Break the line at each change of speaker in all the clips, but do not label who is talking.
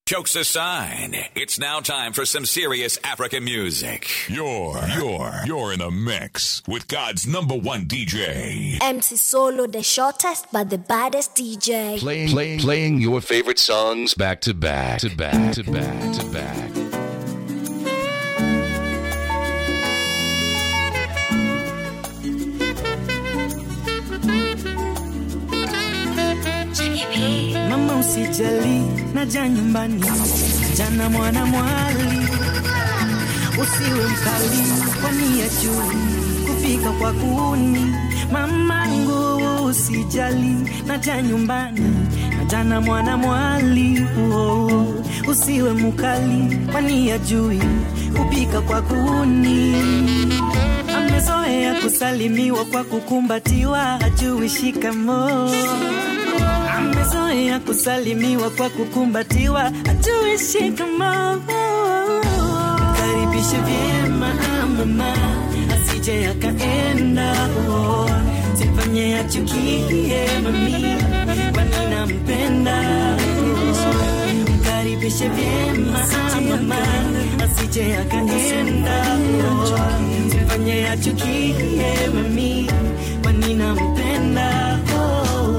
Jokes aside, it's now time for some serious African music.
You're, you're, you're in a mix with God's number one DJ.
MC Solo, the shortest but the baddest DJ.
Playing, playing, playing your favorite songs back to back to back to back to back.
Mama usijali, naja nyumbani, jana mwana mwali, usiwe mkali, kwani ya juu kufika kwa kuni. Mamangu usijali, naja nyumbani, jana mwana mwali, oh, usiwe mkali, kwani ya juu kupika kwa kuni. Amezoea kusalimiwa kwa kukumbatiwa, hajui shikamoo amezoea kusalimiwa kwa kukumbatiwa, ajui shikamoo. Karibishe vyema mama, asije akaenda oh. Sifanye achukie mami, kwani nampenda Karibishe vyema mama, asije akaenda oh. Sifanye achukie mami, kwani nampenda oh.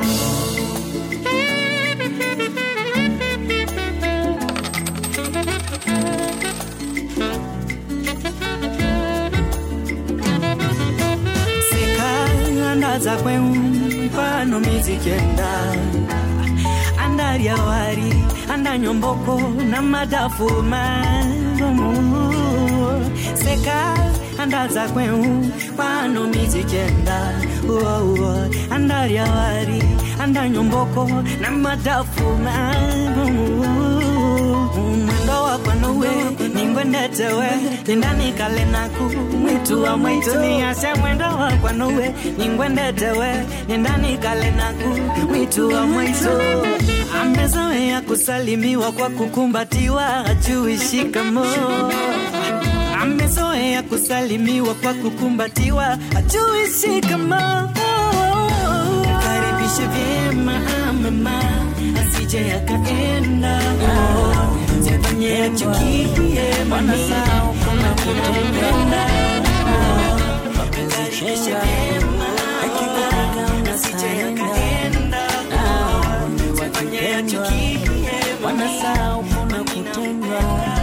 sekangandaza kwemfano mizikenda andarya wari andanyomboko na madafu marumu seka andaza kweu pano mizikenda andarya wari andanyomboko na madafu marumu mwendo wakwanuwe ningwendetewe nindanikale naku mwitu wa mwitu niase mwendo wakwanuwe ningwendetewe nindanikale naku mwitu wa mwitu amezoea kusalimiwa kwa kukumbatiwa ajui shikamo amezoea kusalimiwa kwa kukumbatiwa ajui shikamo karibishe vyema mama asije akaenda oh. Sifanye achukie mami kama kutopenda Karibishe vyema asije akaenda oh. Sifanye achukie
wanasahau kuna kutendwa.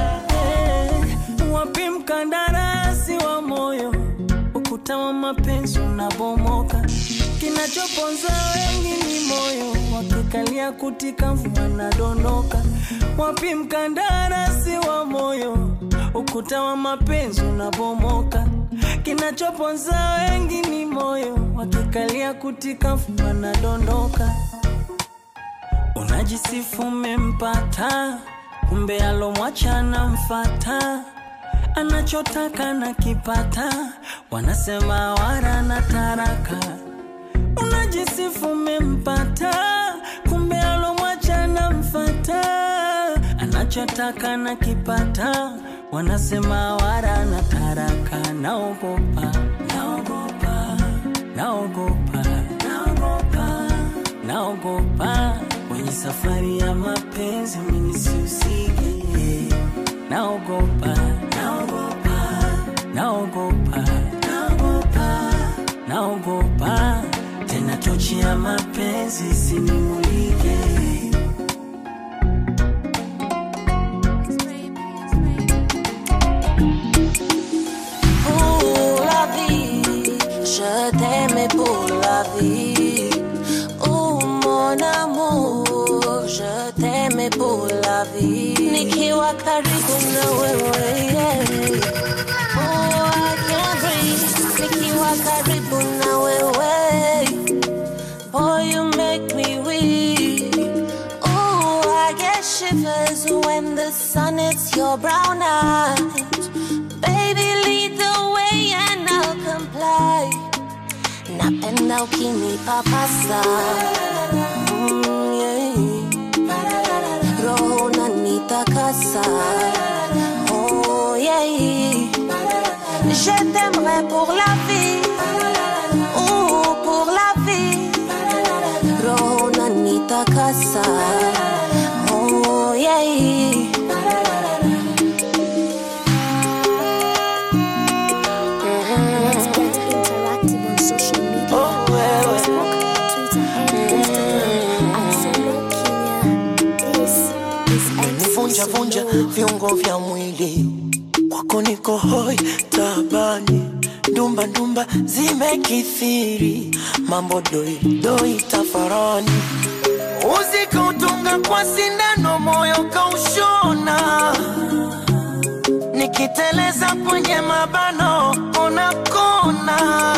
Wapi mkandarasi wa moyo, ukuta wa mapenzi unabomoka. Kinachoponza wengi ni moyo, wakikalia kutika mvua nadondoka. Wapi mkandarasi wa moyo, ukuta wa mapenzi unabomoka. Kinachoponza wengi ni moyo, wakikalia kutika mvua nadondoka. Unajisifu umempata, kumbe alomwacha mfata, anachotaka na kipata, wanasema wara na taraka. Unajisifu umempata, kumbe alomwacha mfata, anachotaka na kipata, wanasema wara na taraka. Naogopa, naogopa, naogopa, naogopa, naogopa kwenye safari ya mapenzi mimi sihusike. Naogopa, naogopa, naogopa, naogopa, naogopa tena tochi ya mapenzi isinimulike.
pour la vie. Je t'aimais pour la vie. Oh mon amour, je t'aimais pour la vie. Nikiwa karibu na wewe, yeah. Oh, I can't breathe. Nikiwa karibu na wewe. Oh, you make me weak. Oh, I get shivers when the sun hits your brown eyes. Baby, lead the way and I'll comply. Napenda ukinipapasa mm, yeah. Roho unanitakasa oh, yeah. Je t'aimerai pour la vie oh, pour la vie Roho unanitakasa oh, yeah.
vunja vunja viungo vya mwili kwako niko hoi tabani ndumba ndumba zimekithiri mambo doi doi tafarani uzikautunga kwa sindano moyo kaushona nikiteleza kwenye mabano ona kona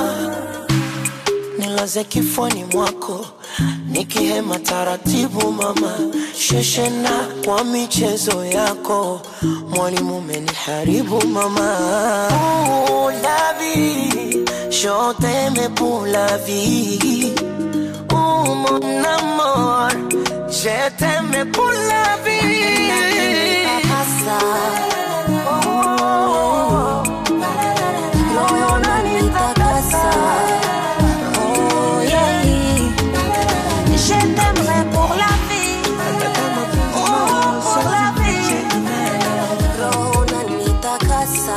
nilaze kifoni mwako nikihema taratibu mama sheshena kwa michezo yako mwalimu meniharibu mama Ooh, la vie, je t'aime pour la vie Ooh, mon amour, je t'aime pour la vie Oh, moyo unanitakasa.
Oh, yeah. Je t'aimerai pour la vie. Oh, pour la vie. Roho unanitakasa.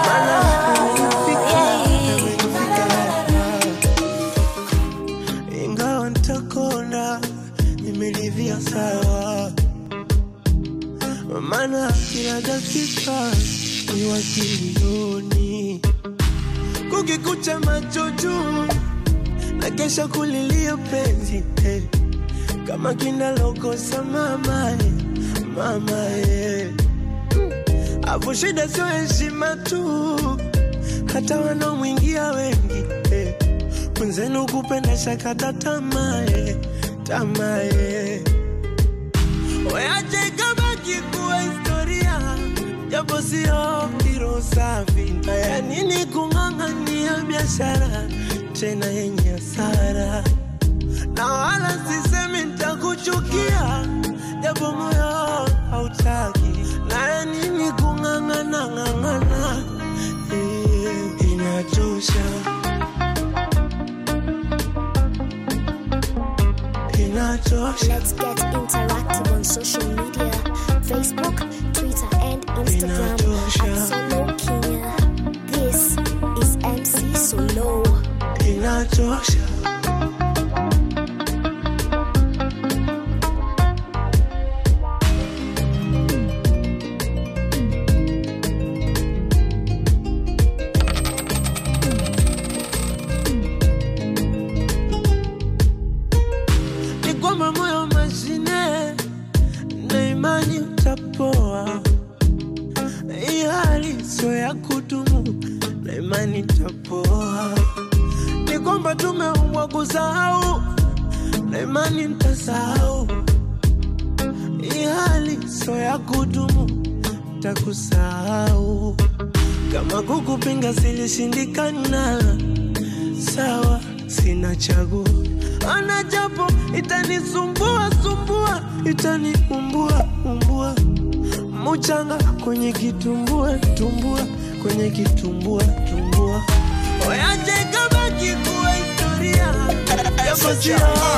ingawa ntakona nimelivia sawa maana kila dakika ni wakilioni kukikucha macho juu na kesha kulilia penzi eh. kama kinalokosa mama eh, mama eh. afu shida sio heshima tu hata wanaomwingia wengi eh. mwenzenu kupenda shakata tamae tamae weache kabaki kuwa historia japo sio kiro safi haya nini kung'ang'ania biashara tena yenye hasara na wala sisemi ntakuchukia japo moyo hautaki naya nini kung'ang'ana ng'ang'ana Eh, inachosha inachosha
Let's get interactive on social media Facebook, Twitter, and Instagram at Solo Kenya. This is MC Solo.
inachosha ni kwamba moyo mashine na imani utapoa hii hali sio ya kudumu na imani itapoa ni kwamba tumeumbwa kusahau na imani ntasahau hii hali sio ya kudumu takusahau kama kukupinga silishindikana sawa sina chaguo ana japo itanisumbua sumbua itaniumbua umbua muchanga kwenye kitumbua tumbua kwenye kitumbua tumbua oyaje kabaki kuwa historia japo sio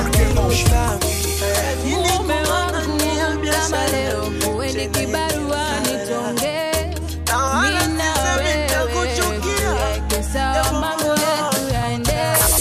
safi
Mume wangu kama leo uende kibarua nitonge mimi na wewe tuweke sawa mambo yetu yaende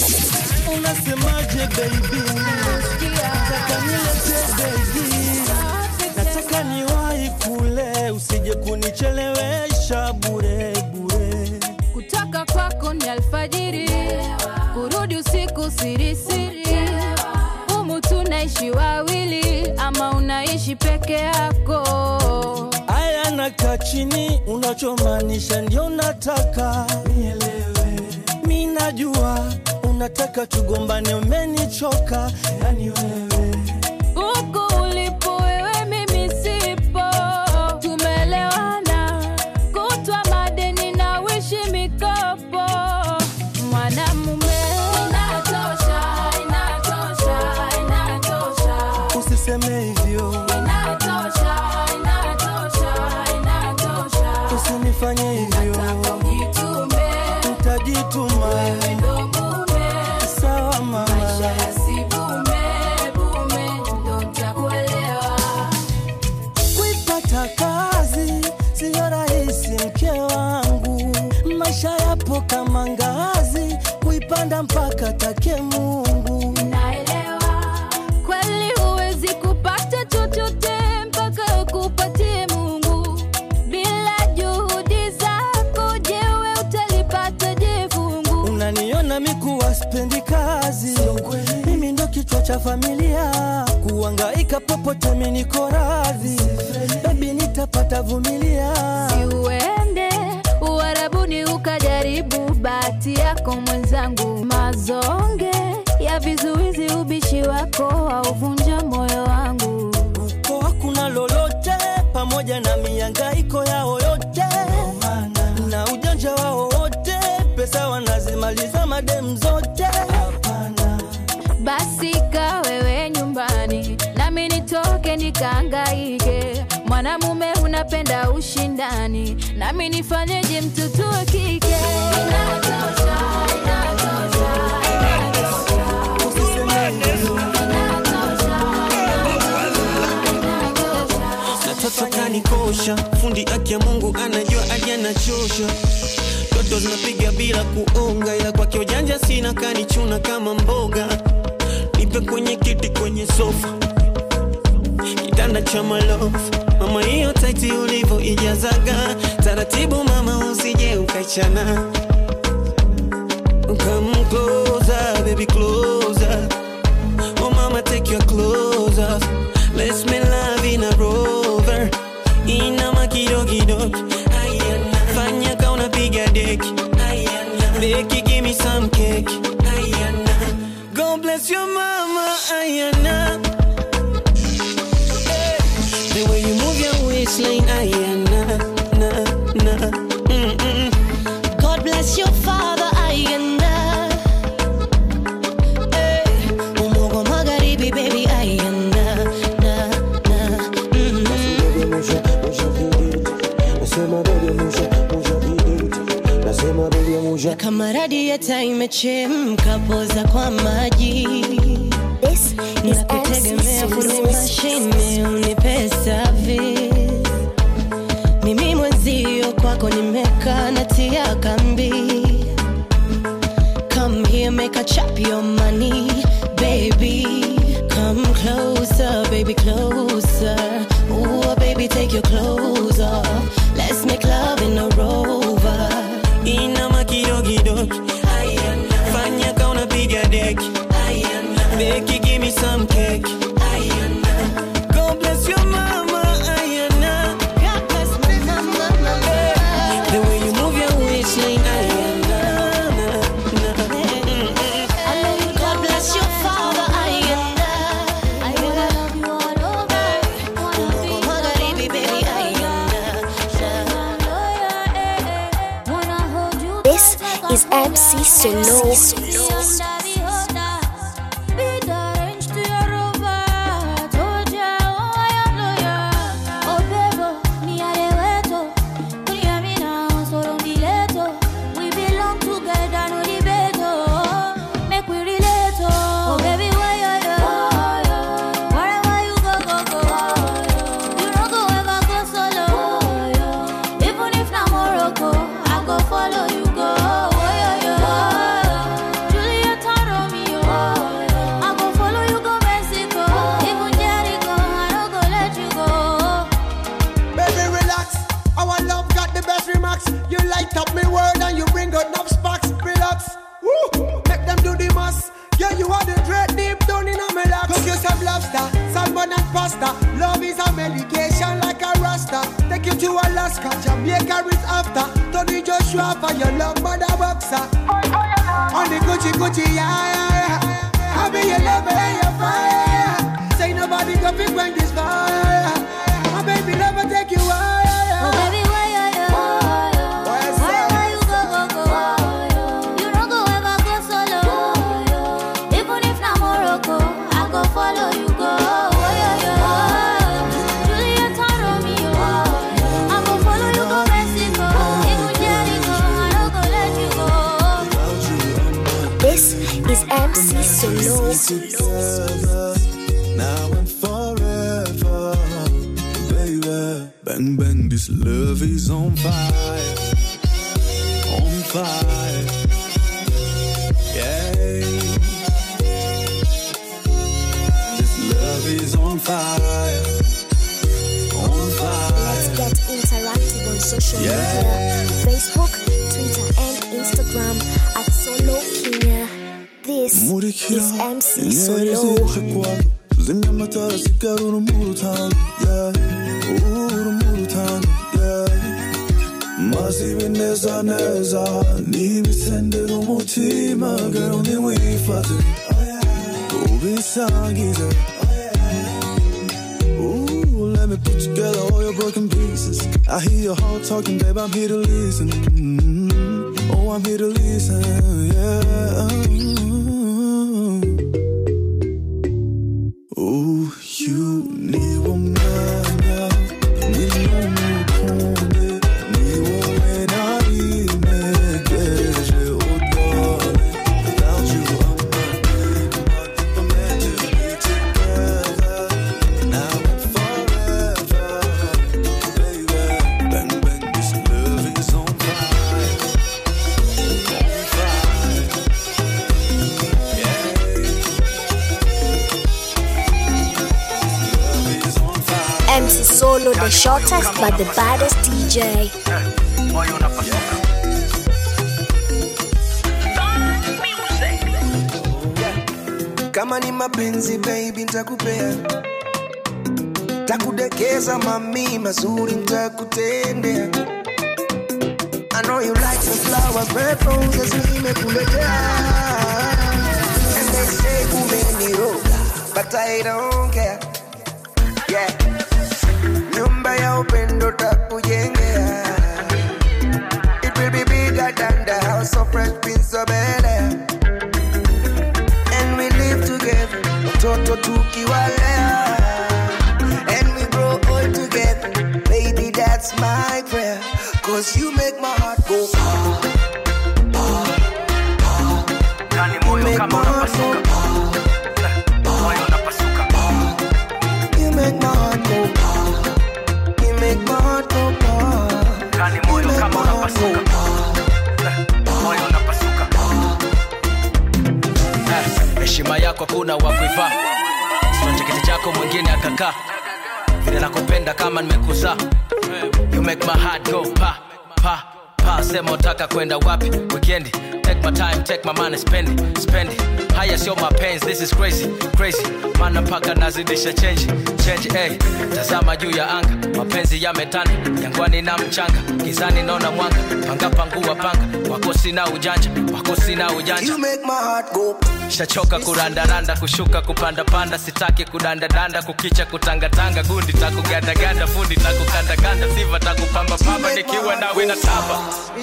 unasemaje baby nataka nilete baby nataka niwahi kule usije kunichelewesha bure bure
kutoka kwako ni alfajiri kurudi usiku sirisiri humu tunaishi wawili ama unaishi peke yako
aya nakaa chini unachomaanisha ndio nataka nielewe mi najua unataka tugombane umenichoka yani wewe
huku ulipo wewe mimi sipo tumelewana kutwa madeni na wishi mikopo mwanamume inatosha inatosha inatosha
usiseme hivyo
inatosha inatosha inatosha
usinifanye hivyo
jitume
utajituma
ndo mume
sawa mama
maisha yasibume bume ndo ntakuwa
kazi mimi ndo kichwa cha familia kuangaika popote mimi niko radhi bebi nitapata vumilia
uende uharabuni ukajaribu bahati yako mwenzangu mazonge ya vizuizi ubishi wako auvunja moyo wangu
uko hakuna lolote pamoja na miangaiko yao yote na ujanja wao wote pesa wanazimaliza madem zote
basi ka wewe nyumbani nami nitoke nikaangaike mwanamume unapenda ushindani nami nifanyeje mtoto wa kike Inatosha, inatosha,
Toto kanikosha, fundi aki ya Mungu anajua aje anachosha. Toto zinapiga bila kuonga, ila kwake ujanja sina, kanichuna kama mboga. Nipe kwenye kiti, kwenye sofa, kitanda cha malofu. Mama, hiyo taiti ulivyo ijazaga taratibu, mama, usije ukaichana. Come closer, baby, closer. Oh mama, take your clothes off. Let's make love in a rover. Inama kidogo Ayana. Fanya ka unapiga deki. Ayana. Beki, give me some cake. Ayana. God bless your mama. Ayana. Hey. The way you move your waistline. Ayana. Na, na. Mm-mm.
God bless your father ayanda Eh, umogo magharibi baby ayanda na na mm. Na kama radieta imechemka poza kwa maji
This is MC
nakutegemea fundi
Solo.
mashine unipe service mimi mwenzio kwako nimekaa natia kambi come here make a chop your money baby come closer baby closer Ooh, baby take your clothes off let's make love in a rover
Inama kidogo Fanya ka unapiga deki Beki, give me some cake God bless your mama Ayana
God bless my mama, mama.
The way you move your waistline Ayana
God bless your father ayanda Umogo magharibi baby ayanda
This is MC Solo.
Follow you go, oh, yeah, yeah. Juliet and Romeo, I go follow you go Mexico, even Jericho, I don't go let you go.
Baby, relax. Our love got the best remarks. You light up me world and you bring out enough sparks. Relax. Woo! Make them do the mass. Yeah, you are the dread deep down in a me laps. Cook you some lobster, salmon and pasta. Love is a medication like a rasta. Take you to Alaska, Jamaica is after. Tony Joshua for your love, mother boxer. On the Gucci Gucci, yeah, yeah, yeah. I be your lover and your fire. Say nobody can fit when this fire. My baby never take you higher.
Oh baby, why you yo?
Why
Why why you go go go? You don't go ever go solo. Even if na Morocco, I go follow you go. Oh, yeah, yeah. Juliet and Romeo, I go follow you go Mexico. Even Jericho, I don't go let you go.
This is MC Solo.
now and forever, baby. Bang bang, this love is on fire, on fire, yeah. This love is on fire, on
Let's
fire.
get interactive on social media Facebook, Twitter, and Instagram at Solo Kenya. This This
Murikira
is MC
inyenyeri
Solo.
zije kwaka tuzimya amatara sigara urumuri utanga yeah. urumuri utanga yeah. maze ibineza neza n'ibisendera umutima girl ntiwifate ubisangize Ooh, let me put together all your broken pieces. I hear your heart talking, babe. I'm here to listen. Mm, Oh, I'm here to listen. Yeah. Ooh, you need umwanya, ni umukunde, ni wowe nari ntegereje, oh darling. Without you, I'm nothing, nothing but meant to be together. Now and forever, baby. Bang, bang, this love is on fire. On fire. Yeah. Love is on fire.
MC Solo, the shortest but the baddest DJ.
kama ni mapenzi baby ntakupea takudekeza mami mazuri ntakutendea I know you like the flower, red roses nimekuletea And they say umeniroga, but I don't care Yeah Nyumba ya upendo takujengea It will be bigger than the house of Fresh Prince of Bel-Air and we live together, watoto tukiwalea, and we grow old together. Baby, that's my prayer, cause you make my heart go ah, ah, ah. You make my heart go ah, ah. You make my heart go ah, You make my heart go ah, You make my heart go
Eh, heshima yako kuna wakuivaa sio kiti chako mwingine akakaa vile nakupenda kama nimekuzaa you make my heart go pa pa pa sema utaka kwenda wapi weekend take my time take my money spend it spend it haya sio mapenzi this is crazy crazy mana mpaka nazidisha change change hey. tazama juu ya anga mapenzi yametanda jangwani na mchanga gizani naona mwanga panga pangua panga wako sina ujanja wako sina ujanja
You make my heart go
shachoka kurandaranda kushuka kupandapanda sitaki kudandadanda kukicha kutangatanga gundi takugandaganda fundi takukandakanda siva takupambapamba nikiwa nawe na tamba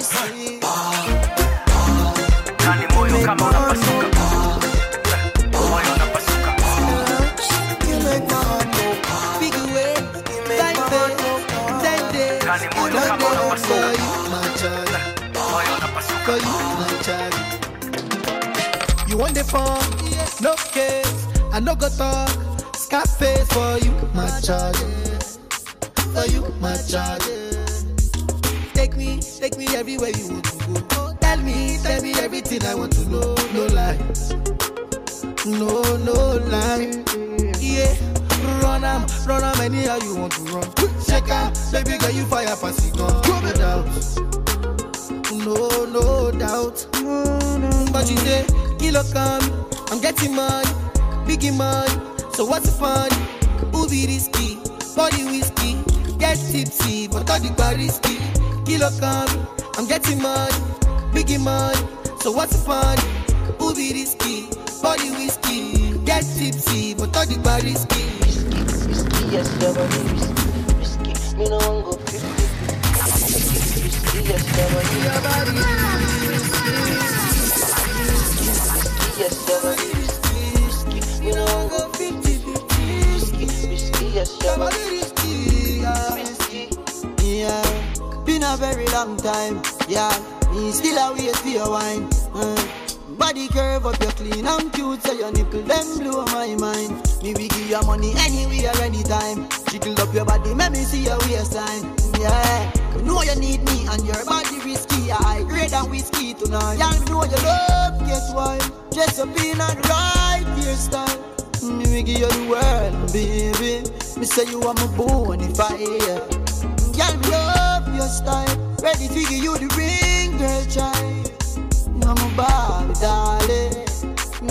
nani moyo kama unapasuka moyo unapasuka
You make my heart go
Big away,
You make my heart go
ten days,
nani moyo
one
kama
day for
unapasuka
you, my child,
moyo unapasuka
for you, my child. You want the fun, no case, I no go talk, Scarface for you, my child, for you, my child. Take me, take me everywhere you want to go. Tell me, tell me everything I want to know. No lies, no, no lie. Yeah, run am, run am anyhow you want to run. Check am, baby girl you fire pass it gun. No doubt, no, no doubt. But you say, kilo come, I'm getting money, biggie money. So what's the fun? Who be risky? Body whiskey, get tipsy, but all the bar risky. Kilo come, I'm getting money, biggie money. So what's the fun? Who be risky? Body whiskey, get tipsy, but all the bar risky.
Yes, your body risky, risky. Me no want go fifty. Risky, yes, your body
Your body
Yes, your body risky, risky. Me no want go fifty, fifty. Risky, risky, yes, your body
risky, yeah.
risky.
Yeah, been a very long time. Yeah, me still a wait for your wine. Uh, body curve up, you clean and cute, so your nipple them blow my mind. Me we give you money anywhere, anytime. Jiggle up your body, make me see your waistline. Yeah, you know you need me and your body risky. I grade than whiskey tonight. Yeah, me know you love, guess why? Dress up in a right hairstyle. Me we give you the world, baby. Me say you are my bonfire. Girl, me love your style. Ready to give you the ring, girl, child. You are my Barbie, darling. You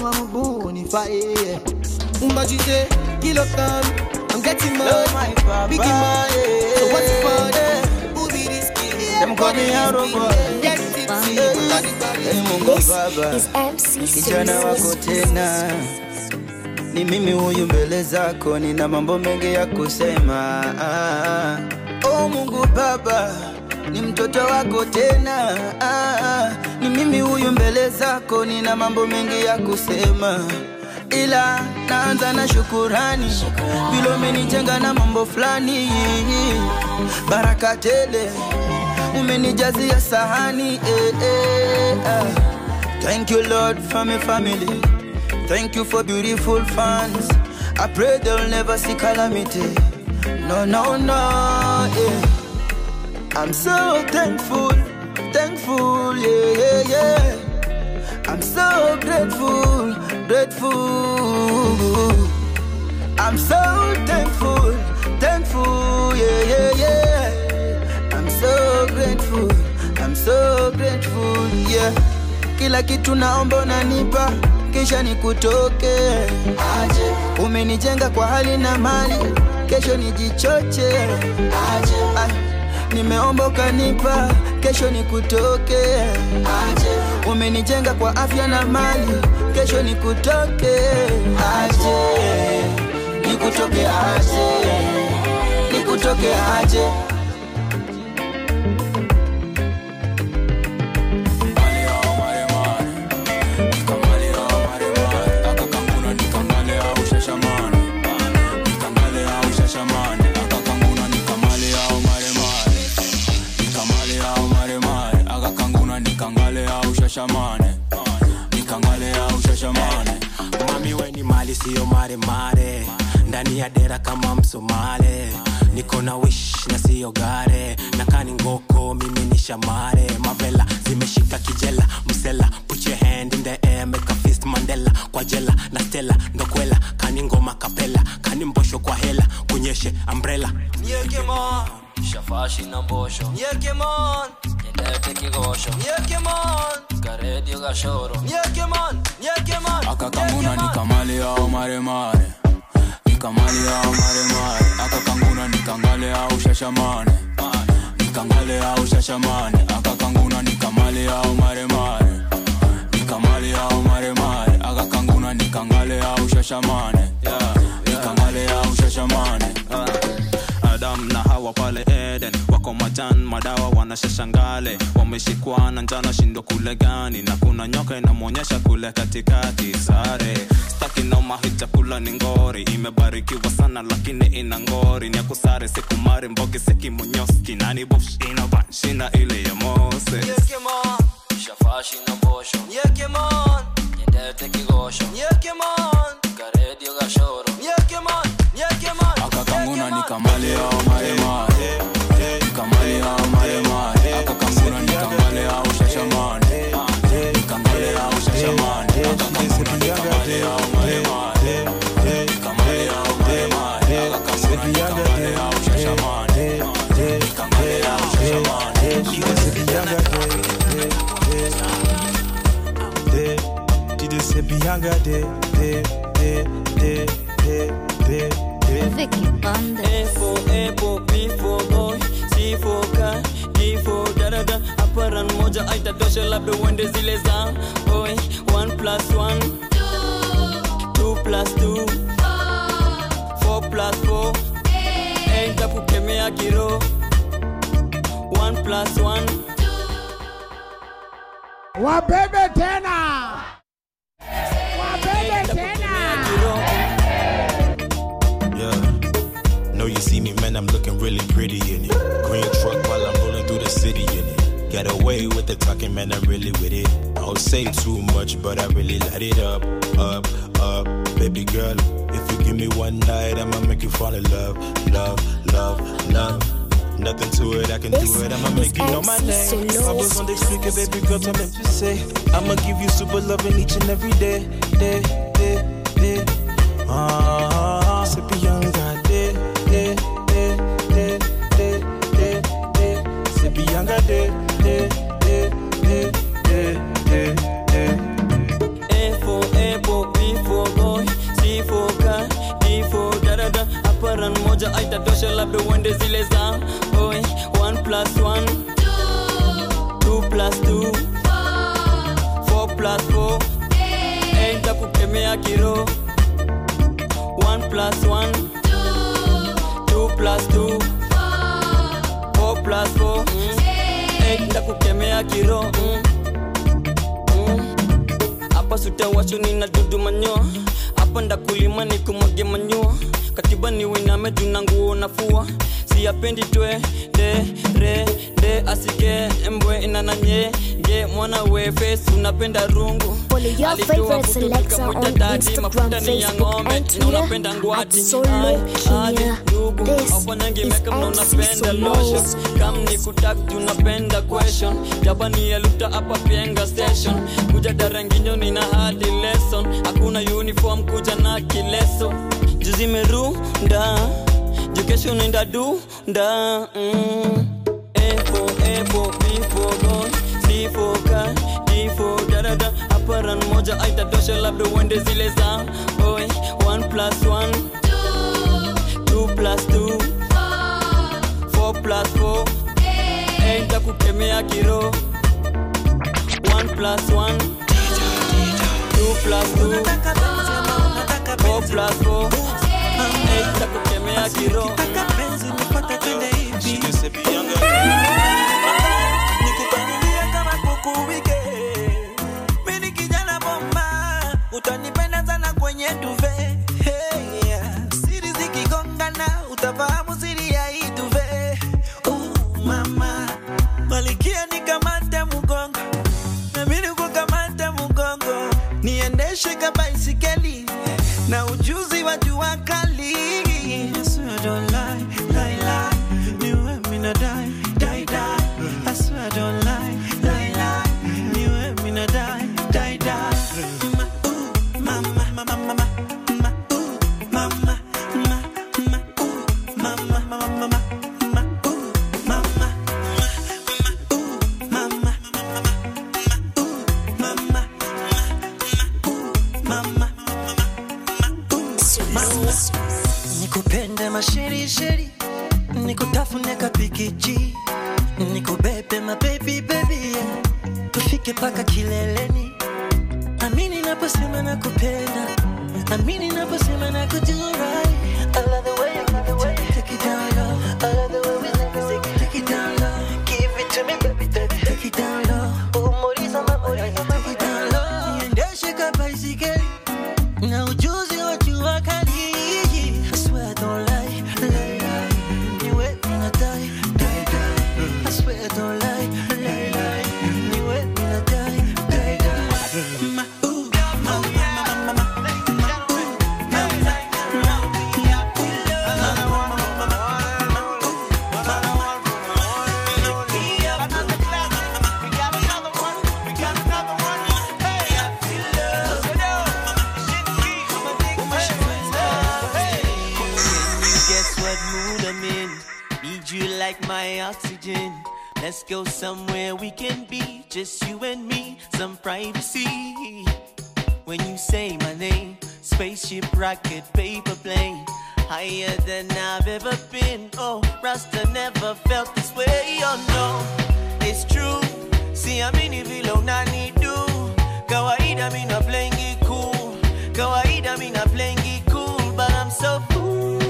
bonfire. But you say, kilo come, I'm getting money.
Love my papa,
Biggie money. So what's the fun?
yeah.
Who be this kid?
Them call me Arrow Boy.
Get tipsy.
Hey, Mungu
This
Baba,
is MC
kijana wako
Solo.
tena, ni mimi huyu mbele zako, nina mambo mengi ya kusema. Ah, oh Mungu Baba, ni mtoto wako tena. Ah, ni mimi huyu mbele zako, nina mambo mengi ya kusema ila naanza na shukurani vile umenijenga na mambo fulani baraka tele umenijazia sahani eh, eh, ah. thank you lord for my family thank you for beautiful fans i pray they'll never see calamity no no no yeah. i'm so thankful thankful yeah yeah yeah i'm so grateful grateful i'm so thankful thankful yeah yeah yeah i'm so grateful i'm so grateful yeah kila kitu naomba unanipa kisha nikutoke aje umenijenga kwa hali na mali kesho nijichoche aje Ay, nimeomba ukanipa kesho nikutoke aje umenijenga kwa afya na mali kesho nikutoke aje nikutoke aje nikutoke aje
shashamane nikangale au shashamane mami weni mali siyo mare mare ndani ya dera kama msomale niko na wish na siyo gare nakani ngoko mimi ni shamare mavela zimeshika kijela msela put your hand in the air make a fist mandela kwa jela na stela ndokwela kani ngoma kapela kani mbosho kwa hela kunyeshe umbrella
Nyekemon Shafashi na mbosho
Nyekemon
Nyendete kigosho
Nyekemon
Karedio gashoro
Nyekemon Nyekemon akakanguna
nikamale au maremare nikamale au maremare akakanguna nikangale au shashamane nikangale au shashamane akakanguna nikamale au maremare nikamale au maremare akakanguna nikangale au shashamane nikangale au shashamane
adam na hawa pale eden wako majan madawa wanashashangale wameshikwa na njana shindo kule gani na kuna nyoka inamwonyesha kule katikati sare staki noma hii chakula ni ngori imebarikiwa sana lakini ina ngori ni akusare sikumari mbogi sekimonyoski nani bush inabanshina ile ya mose
Nyekemon Shafashi na mbosho
Nyekemon
Nyendete kigosho
Nyekemon
Karedio gashoro
Nyekemon Nyekemon
akakanguna nikamale au maremare nikamale au maremare akakanguna nikangale au shashamane nikangale au shashamane akakanguna nikamale au maremare nikamale au maremare akakanguna nikangale au shashamane nikangale au shashamane
DJ say Bianca de de de de de de de
Vicky Banda. A for apple, B for boy, C for car, D for dada. Hapa run moja aitatosha labda uende zile za boy. One plus one, two plus two, four plus four, eight takukemea kiro. One plus one.
Wabebe tena. Wabebe tena.
Yeah. Know you see me, man, I'm looking really pretty in it. Green truck while I'm rolling through the city in it. Get away with the talking, man, I'm really with it. I don't say too much, but I really light it up, up, up. Baby girl, if you give me one night, I'ma make you fall in love, love, love, love. Nothing to it, I can
This
do it. I'ma
is
make you know my
MC
name.
Solo.
I was on the speaker, baby girl, tell me to say. I'ma give you super loving each and every day, day, day, day. Ah, sippy young got day, day, day, day, day, day, day. Sippy young got day, day, day, day, day, day, day.
A for apple, aitatosha labda uende zile za oi 1 plus 1 2 plus 2 4 plus 4 Eh, nitakukemea kiro 1 plus 1 2 plus 2 4 plus 4 Eh, nitakukemea kiro mm. Mm. hapa sutawasho nina dudu manyoa hapa ndakulima nikumwage manyoa katiba ni winame juna nguo nafua siyapendi twe de re de asike mbwe inananye ge mwana we face unapenda rungu
Follow your
Alitoa
favorite
kutu
selector
kamuita
on
dadi,
Instagram,
mafuta ni ya
Facebook,
ng'ombe,
and
na
Twitter
unapenda
at
ngwati
Solo
Ai, aje,
Kenya.
ndugu
This
afanyangi
is
meka mna
MC
unapenda
Solo.
lotion kam ni kutak tunapenda question jabani eluta hapa pienga station kuja daranginyo nina hadi lesson hakuna uniform kuja na kileso juzimerunda jukesho nenda dunda mm. A for apple, B for boy, C for car, D for dadada. Aparan moja aitatosha labda uende zile za oi 1 plus 1 2 plus 2 4 plus 4 Eh, nitakukemea kiro 1 plus 1 2 plus 2 4 plus 4 Eh, nitakukemea kiro
Nikupangilia kama kuku wike. Mimi ni kijana bomba, utanipenda sana kwenye duve. Hey, yeah. Siri zikigongana, utafahamu siri ya hii duve. Uh, mama. Malikia nikamate mgongo, na mimi nikukamate mgongo. Niendeshe ka baisikeli na ujuzi wa jua kali. I swear I don't lie, lie, lie. Niwe mina die, die, die. I swear I don't lie, lie, lie. Niwe mina die, die, die. Ma, ooh, mama, mama, mama, ma, ooh, mama, ma, ma, ooh, mama, mama, mama, ma, ooh, mama, ma, ooh, mama, mama, mama, mama, nikupende masherisheri nikutafune kapikiji nikubebe mabebi bebi tufike paka kileleni amini naposema nakupenda amini naposema nakujurai I love the way you love the way you take it down low I love the way we take it, take it, take it down low give it to me baby baby take it down low umoriza mama take it down low niendeshe ka baisikeli na ujuzi wa jua kali I swear I don't lie, lie, lie. Niwe mina die, die, die. I swear I don't lie, lie, lie. Niwe mina die, die, die. Ma, ooh, ma, ma, ma, ma, ma. Guess what mood I'm in? Need you like my oxygen. Let's go somewhere we can be, just you and me, some privacy. When you say my name, spaceship, rocket, paper plane, higher than I've ever been. Oh, Rasta never felt this way. Oh no, it's true. See, I'm in vile unanidu. Kawaida mi na playing it cool. Kawaida mi na playing it cool, but I'm so foolish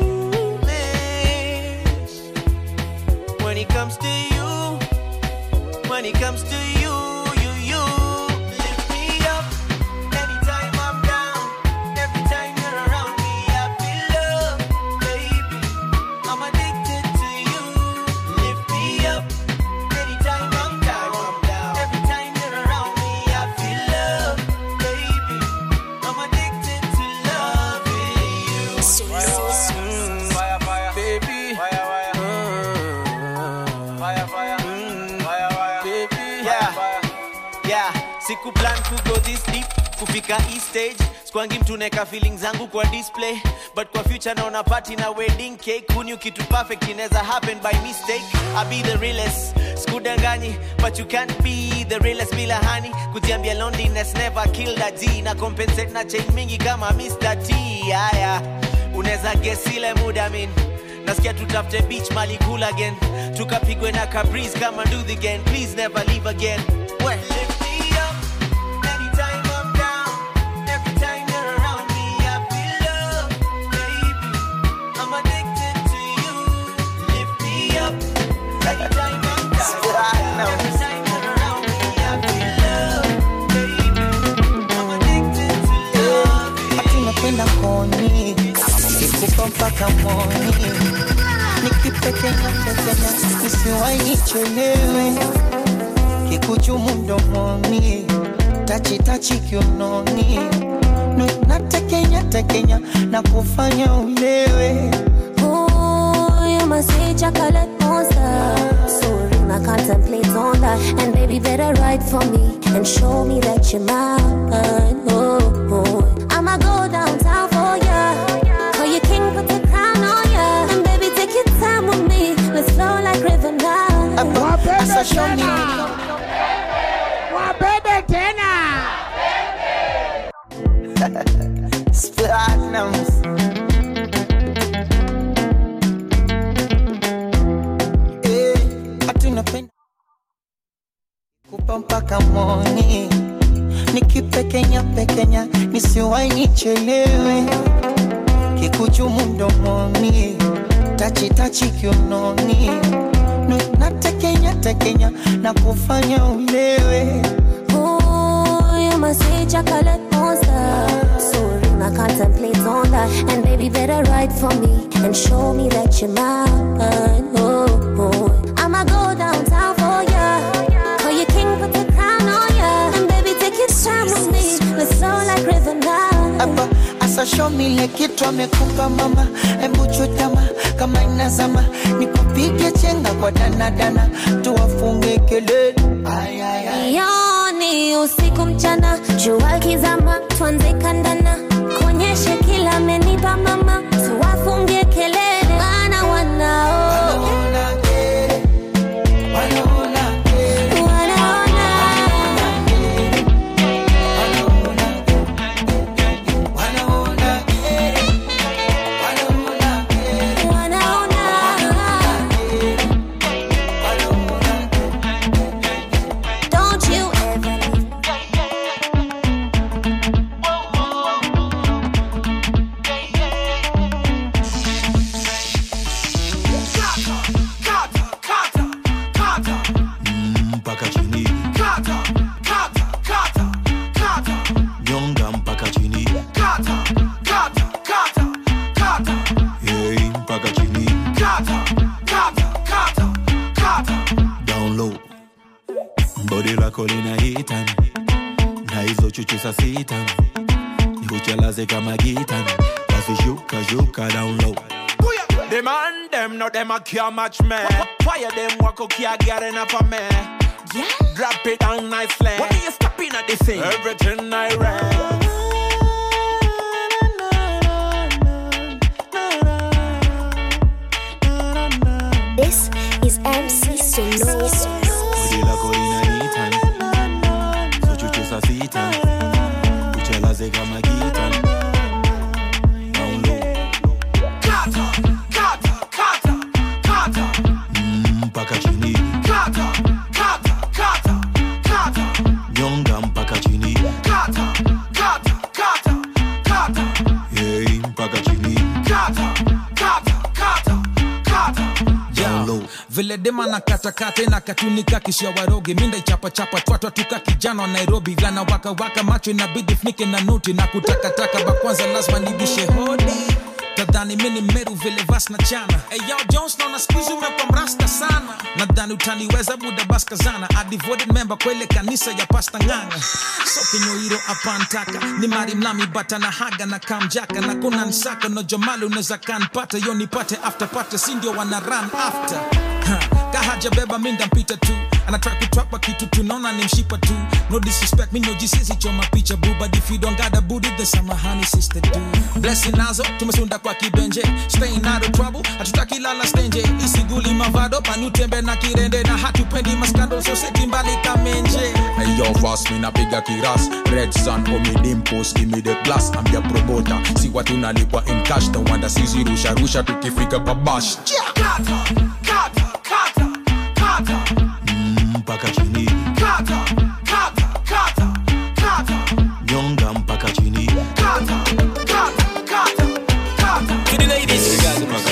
when it comes to you. When it comes to you, you, you lift me up anytime I'm down. Every time you're around me, I feel love, baby. I'm addicted to you. Lift me up anytime I'm down. Every time you're around me, I feel love, baby. I'm addicted to loving you. Mm,
Fire, fire,
baby.
Fire, fire. Fire, fire. Fire, fire.
baby yeah. yeah siku plan to go this deep kufika hii stage skwangi mtu neka feeling zangu kwa display but kwa future naona party na wedding cake hunyu kitu perfect inaweza happen by mistake i be the realest skudanganyi but you can't be the realest bila hani kujiambia loneliness never killed a g na compensate na chain mingi kama mr t haya unaweza guess ile muda min nasikia tutafute beach mali cool again tukapigwe na cabris kama nduthi again please never leave again we lift me up anytime I'm down every time you're around me I feel love baby I'm addicted to you lift me up anytime I'm down every time you're around me I feel love baby I'm addicted to love
Ati napenda koni ikupa mpaka moni nikipekenya pekenya nisiwai nichelewe kikuchumu mdomoni tachitachi kiunoni Nu- natekenya tekenya na kufanya ulewe
Ooh, you must say chocolate monster. So ring, I contemplate on that. And baby, better write for me and show me that you're mine. Oh, oh. I'ma go downtown for ya. Call you king, put the crown on ya. And baby, take your time with me. Let's flow like river now.
Asa show me
Wabebe tena.
Platinums. Eh, ati napenda kupa mpaka moni nikipekenya pekenya nisiwai nichelewe kikuchumu mdomoni tachitachi kiunoni Nu- natekenya tekenya na kufanya ulewe
Ooh, you must say chocolate monster. So ring, I contemplate on that. And baby, better write for me and show me that you're mine. Oh, oh. I'ma go downtown for ya. Call you king, put the crown on ya. And baby, take your time with me. Let's flow like river now.
hapa asa show me ile kitu amekupa mama embu chutama kama inazama nikupige chenga kwa danadana tuwafunge kelele Ay, ay, ay.
Yoni usiku mchana, jua kizama, tuanze kandana, kuonyeshe kila amenipa mama, tuwafungie kelele, maana wanao Don't you ever leave.
mpaka chini nyonga mpaka chini hey, mpaka chini down low bodi lako linahitan na hizo chuchu sa sitan nikuchelaze kama gitan basi shuka shuka down low
Them and them, no them a can't match me. Fire them walk okay, I get enough of me. Yeah. Drop it down nicely. What are you stopping at this thing? Everything I read.
This is MC Solo.
bodi lako linahitan so chuchu sa sitan kuchelaze kama gitan down low Mm, mpaka chini nyonga mpaka chini hey, mpaka chini
down low vile dema na katakata na katunika kishia waroge minda ichapachapa twatwa tuka kijana wa nairobi gana waka waka macho inabidi funike na nuti na kutakataka bakwanza lazima nibishe hodi tadhani mini meru vile vas na chana hey, yo jones naona skuizi umekwa mrasta sana nadhani utaniweza buda baskazana a devoted member kwa ile kanisa ya pasta ng'anga so kinyoiro apantaka ni mari mlami bata na haga na kamjaka na kuna nsaka no jomali unaweza kanpata yo nipate after pate si ndio wana run after ha, kahaja beba minda mpita tu anataka kutrapa kitu tunaona ni mshipa tu no disrespect mi no jisisi choma picha bu but if you don't got a booty then samahani sister do blessing nazo tumesunda kwa kibenje staying out of trouble hatutaki lala stenje isiguli mavado panutembe na kirende na hatupendi maskando so seti mbali kamenje Yo, fast me napiga kiras Red Sun, omi dimpos, give me the glass I'm your promoter, si watu nalipwa in cash No wonder sisi rusha rusha tukifika pabash
mpaka chini nyonga mpaka chini
To the ladies.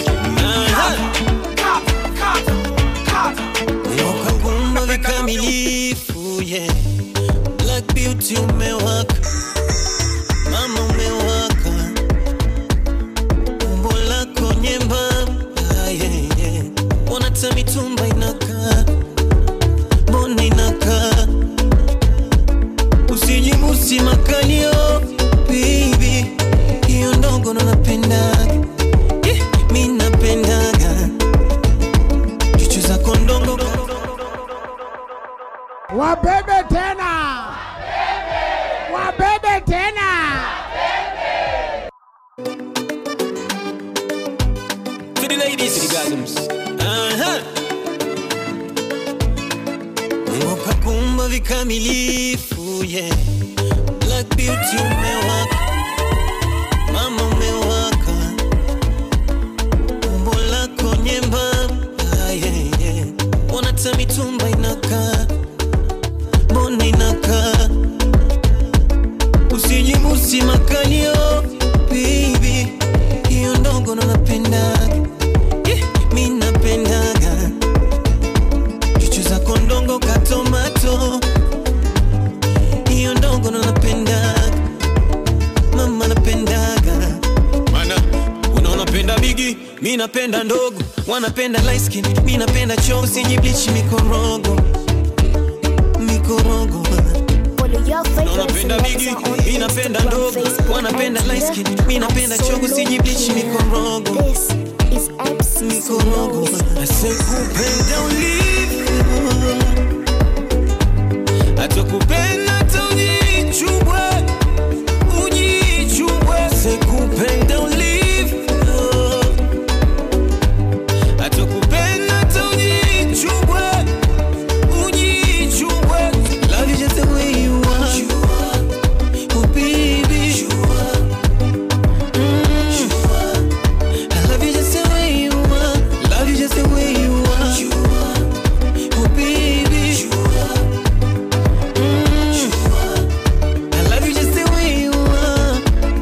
Wakagumba vikamilifu yeah. Black beauty umewaka mama umewaka umbo lako nyembamba yeah, yeah. wanata mitumba inakaa mbona inakaa usijibusi makalio bibi hiyo ndogo ndo napendaga yeah, mi napendaga chuchu zako ndongo
Wabebe tena. Wabebe tena.
To the ladies. To the gasms. Aha. Mungu kakumba vikamilifu yeah. Black beauty umewaka mama umewaka umbo lako nyembamba yeah, yeah. wanata mitumba inakaa mbona inakaa usijibusi makalio bibi hiyo ndogo ndo napendaga yeah, mi napendaga chuchu zako ndongo katomato hiyo ndogo ndo napendaga mama napendaga mana unaona penda bigi mi napenda ndogo wanapenda light skin mi napenda choo sinyiblichi mikorogo mikorogo unapenda bigi mi napenda ndogo wanapenda light skin mi napenda chogo sinyiblichi mikorogo mikorogo asekupenda ulivyo atakupenda hata ujichubwe ujichubwe sekupenda ulivyo atakupenda hata ujichubwe ujichubwe love you just the way you are oh baby Mm. I love you just the way you are love you just the way you are oh baby Mm. I love you just the way you are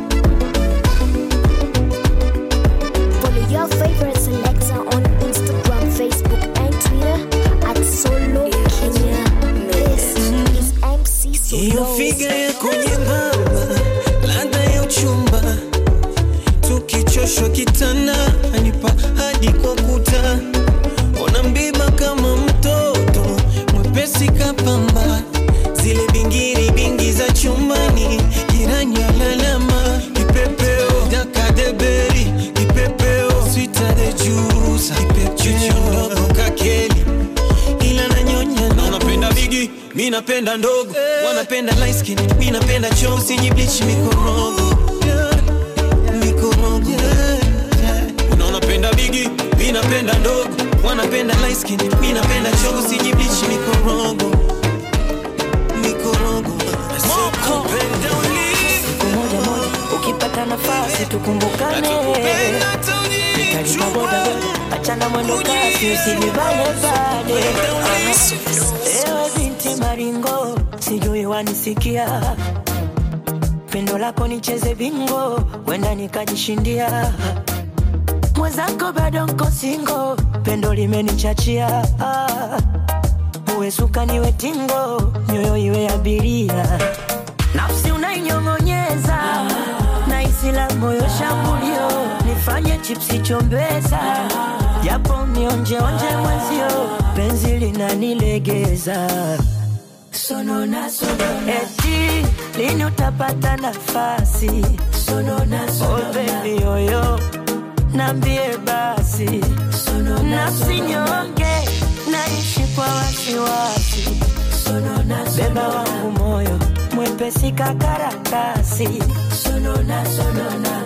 Follow your favorite selector on Instagram, Facebook, and Twitter at Solo Kenya. This is MC
hiyo
Solo.
figa yako nyembamba, ladha ya uchumba, tukichoshwa kitanda anipa hadi kwa kuta, ona mbiba kama mtoto mwepesi kapamba, zile bingiri bingi za chumbani, jirani alalama, kipepeo dakadeberi, kipepeo switare jusa, kipepeo ndogo kakeli ila nanyonya na unapenda bigi mi napenda ndogo wanapenda light skin mi napenda choo sinyiblichi mikorogo mikorogo una unapenda bigi mi napenda ndogo wanapenda light skin mi napenda choo sinyiblichi mikorogo mikorogo Asikupenda
siku moja moja ukipata nafasi tukumbukane nikalima bodaboda achana mwendo kasi usijibane bade ewe binti maringo sijui wanisikia pendo lako nicheze bingo wenda nikajishindia mwenzako bado nko singo pendo limenichachia ah. uwe suka niwe tingo nyoyo iwe abiria nafsi unainyong'onyeza na isila moyo shambulio nifanye chipsi chombeza japo nionjeonje mwezio penzi linanilegeza sonona sonona eti lini utapata nafasi sonona sonona oh baby yoyo nambie basi nafsi nyonge naishi kwa wasiwasi beba wangu moyo mwepesi kakarakasi sonona sonona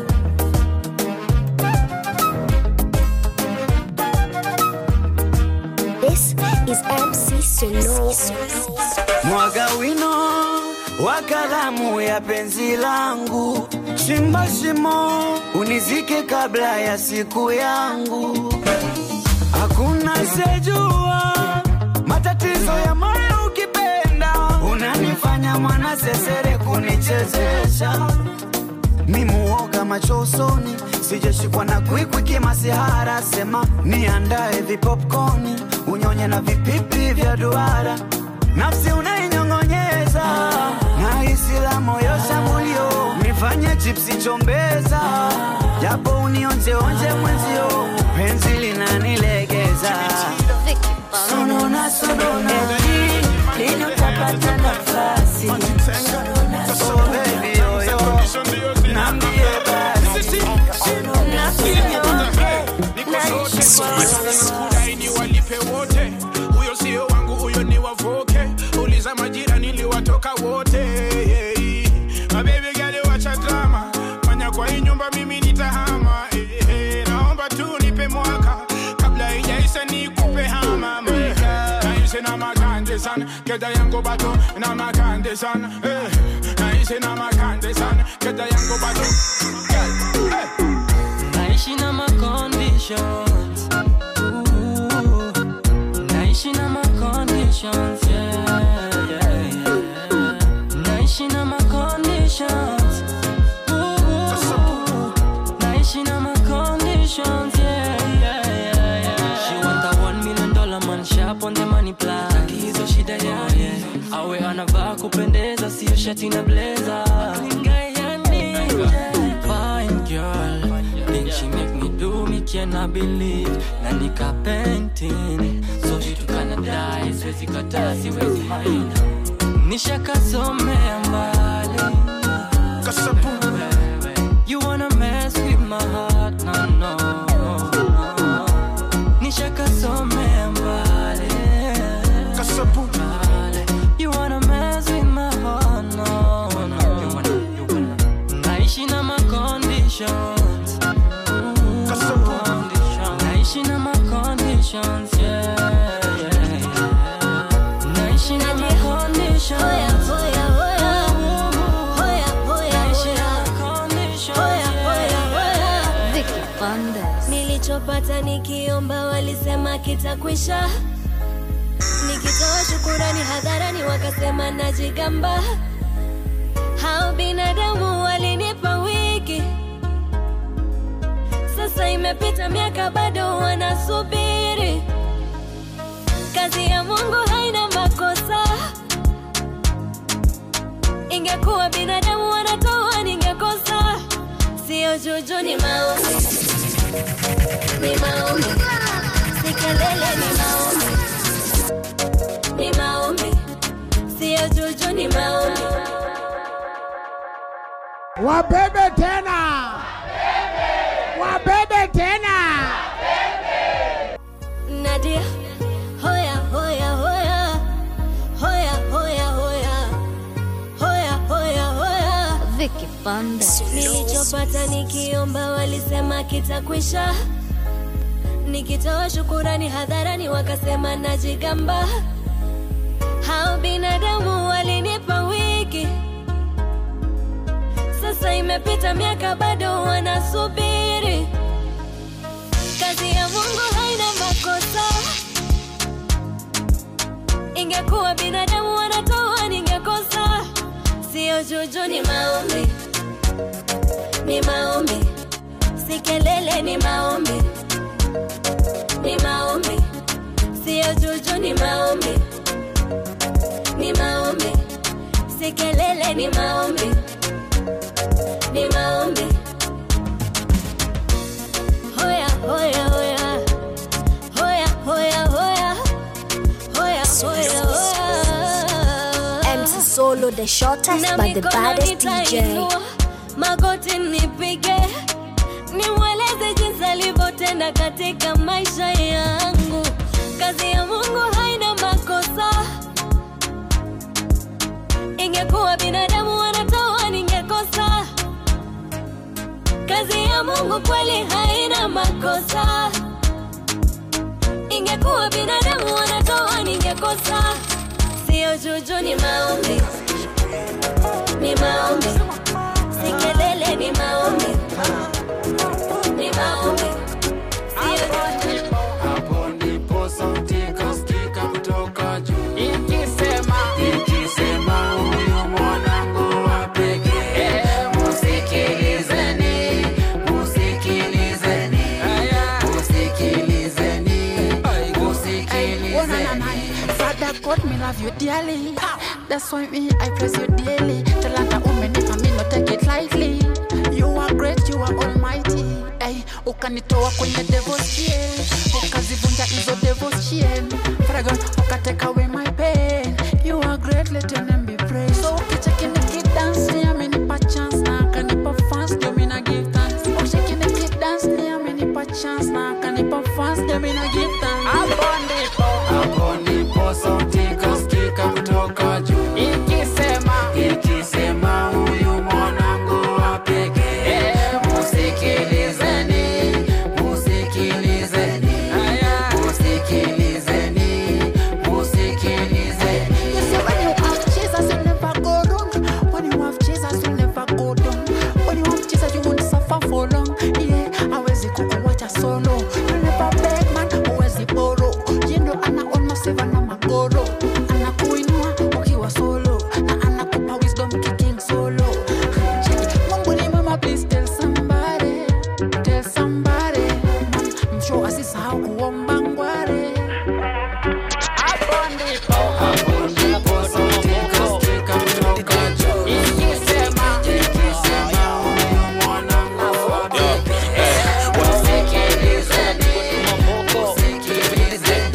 This is MC Solo.
mwaga wino wa kalamu ya penzi langu, chimba shimo unizike kabla ya siku yangu. Hakuna sejua matatizo ya moyo ukipenda, unanifanya mwana sesere kunichezesha mimuoga macho usoni, sijashikwa na kwikwi kimasihara, sema niandae vipopkoni, unyonye na vipipi vya duara, nafsi unainyong'onyeza na hisi la moyo shambulio, nifanye chipsi chombeza, japo unionjeonje mwenzio, penzi linanilegeza sonona sonona, lini utapata nafasi Oh, baby, oh, yo. Niambie basi.
kudai ni walipe wote huyo sio wangu huyo ni wavoke uliza majira niliwatoka wote mabebi gale wacha drama fanya kwa hii nyumba mimi nitahama eh, eh, naomba tu nipe mwaka kabla ijaisa nikupe hama maika naisi na makande sana keda yangu bato na makande sana eh, naisi na makande sana keda yangu bato Girl, eh.
naishi na maconditions Ooh, naishi na maconditions yeah, yeah, yeah. naishi na maconditions Ooh, naishi na maconditions yeah, yeah, yeah, yeah. she want a one million dollar man sharp on the money plan Taki hizo shida yake awe anavaa kupendeza sio shati na blazer fine girl Then she make me do me cannot believe na nika painting so she tukana die siwezi kataa siwezi mind nishakasomea mbali You wanna mess with my heart, no, no, no. Nishakasomea mbali Mbali. You wanna mess with my heart, no, no. You wanna, you wanna. Naishi na ma conditions. Conditions. Naishi na ma conditions, yeah, yeah, yeah. Naishi na ma conditions.
Hoya, hoya, hoya. Hoya, hoya, hoya. Hoya, hoya, hoya.
Vicky Bandes.
nilichopata nikiomba walisema kitakwisha nikitoa shukurani hadharani wakasema najigamba hao binadamu walinipa wiki sasa imepita miaka bado wanasubiri kazi ya mungu haina makosa ingekuwa binadamu wanatoa ningekosa sio juju ni maombi ni maombi si kelele ni maombi ni maombi sio juju ni maombi
Wabebe tena, wabebe tena.
Nadia hoya hoya hoya hoya hoya hoya hoya hoya hoya
Vicky Bandes.
nilichopata nikiomba walisema kitakwisha nikitoa shukurani hadharani wakasema najigamba hao binadamu walinipa wiki sasa imepita miaka bado wanasubiri kazi ya mungu haina makosa ingekuwa binadamu wanatoa ningekosa sio juju ni maombi ni maombi si kelele ni maombi ni maombi sio juju ni maombi ni maombi si kelele ni maombi ni maombi hoya hoya hoya hoya hoya hoya hoya hoya hoya
MC Solo, the shortest
Na
but the
mikono
baddest DJ.
nitainua, magoti nipige nimweleze jinsi alivyotenda katika maisha yangu kazi ya mungu haina makosa ingekuwa binadamu wanatoa ningekosa kazi ya mungu kweli haina makosa ingekuwa binadamu wanatoa ningekosa
posa sio juju ni maombi ni maombi si kelele ni maombi ni maombi sio juju
hapo ndipo sauti ikasikika kutoka juu ikisema ikisema huyu mwanangu wa pekee musikilizeni musikilizeni musikilizeni musikilizeni
Father God, me love you dearly. That's why me I praise you daily. Talanta umenipa me no take it lightly. You are great, you are almighty. Hey, ukanitoa kwenye devil's chain, ukazivunja hizo devil's chain. Father God, ukatake away my pain. You are great, let your name be praised. So ukicheki nikidance, ni amenipa chance na akanipa fans, ndio mi na give thanks. Ukicheki nikidance, ni amenipa chance na akanipa fans, ndio mi na give thanks. Hapo ndipo
hapo ndipo sauti ikasikika kutoka juu ikisema ikisema huyu mwanangu wa pekee musikilizeni musikilizeni musikilizeni musikilizeni
You see, when you have Jesus, you never go wrong. When you have Jesus, you never go down. When you have Jesus, you won't suffer for long. Yeah, hawezi kukuwacha solo. You never beg man, huwezi borrow. Yeye ndo ana almost save na magoro. Anakuinua ukiwa solo na anakupa wisdom kicking solo. Mungu ni mwema, please tell somebody, tell somebody. Man, mshow asisahau kuomba ngware. Hapo ndipo
hapo ndipo sauti ikasikika kutoka juu ikisema ikisema huyu mwanangu wa pekee musikilizeni musikilizeni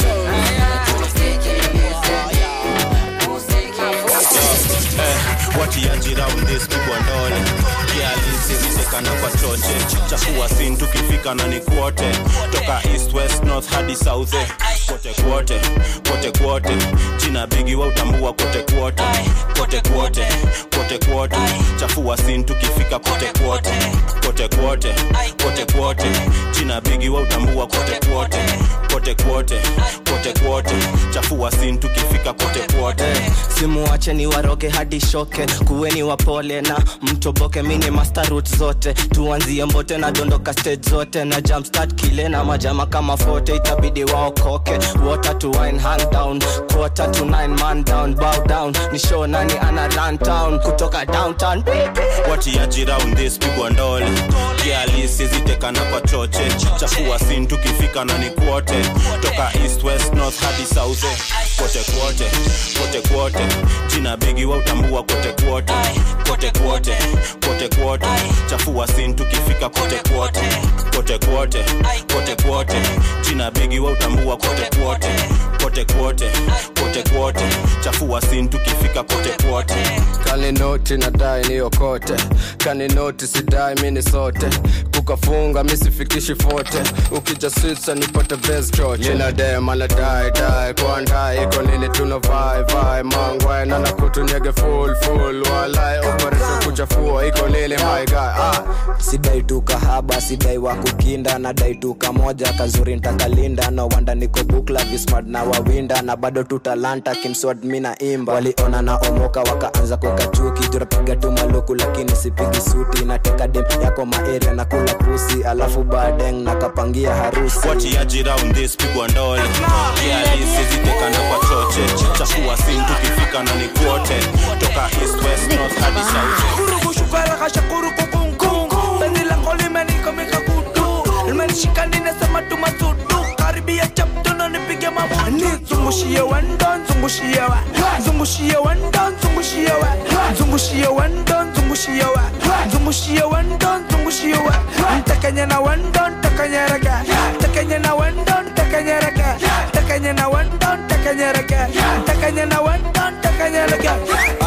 watiaji round this pigwa ndole kialisizitekana kwa choche chakua sin tukifika na ni kwote toka east west north hadi south eh. kote kwote kote kwote jina bigi wa utambua kote kwote kote kwote kote kwote chafua sin tukifika kote kwote kote kwote kote kwote jina bigi wa utambua kote kwote kote kwote kote kwote chafua sin tukifika kote kwote
simuache ni waroge hadi shoke kuweni wapole na mtoboke mini master route zote tuanzie mbote na dondoka stage zote na jumpstart kile na majama kama fote itabidi waokoke water to wine hand down quarter to nine man down bow down ni show nani ana run town kutoka downtown
watiaji round this pigwa ndole kialisizitekana kwa choche chafua sin tukifika na ni kwote toka east west north hadi south eh. kote kwote kote kwote jina bigi wa utambua kote kwote kote kwote kote kwote chafua sin tukifika kote kwote kote kwote kote kwote jina bigi wa utambua kote kwote kote kwote kote kwote chafua sin tukifika kote kwote
kaninoti nadai niokote kaninoti sidai mini sote kukafunga misifikishi fote ukija switsa nipate best choche ninadema nadai dai kwandai iko nini tuna vai vai mangwai nana kutunyege full full walai operation kuchafua iko nini my guy ah.
sidai tu kahaba sidai wa kukinda nadai tu kamoja kazuri ntakalinda no wanda niko bukla vismart na wawinda na bado tu talanta kimswad mi na imba waliona na omoka wakaanza kukachuki jurapiga tu maluku lakini sipigi suti nateka dem yako maeria na kula pusi alafu badeng nakapangia harusi
watiaji round this pigwa ndole kialisizitekana kwa choche chafua sin tukifika na ni kwote toka east west north hadi south
kurugushukara kashakuru kukungu penzi langu limenikomika kutu limenishika ninasema tumasudu karibia chaptuno nipige mabutu zungushie wendo zungushie wa zungushie wendo zungushie wa zungushie wendo zungushie wa zungushie wendo zungushie wa ntakanye na wendo ntakanye rega ntakanye na wendo ntakanye rega ntakanye na wendo ntakanye rega ntakanye na wendo ntakanye rega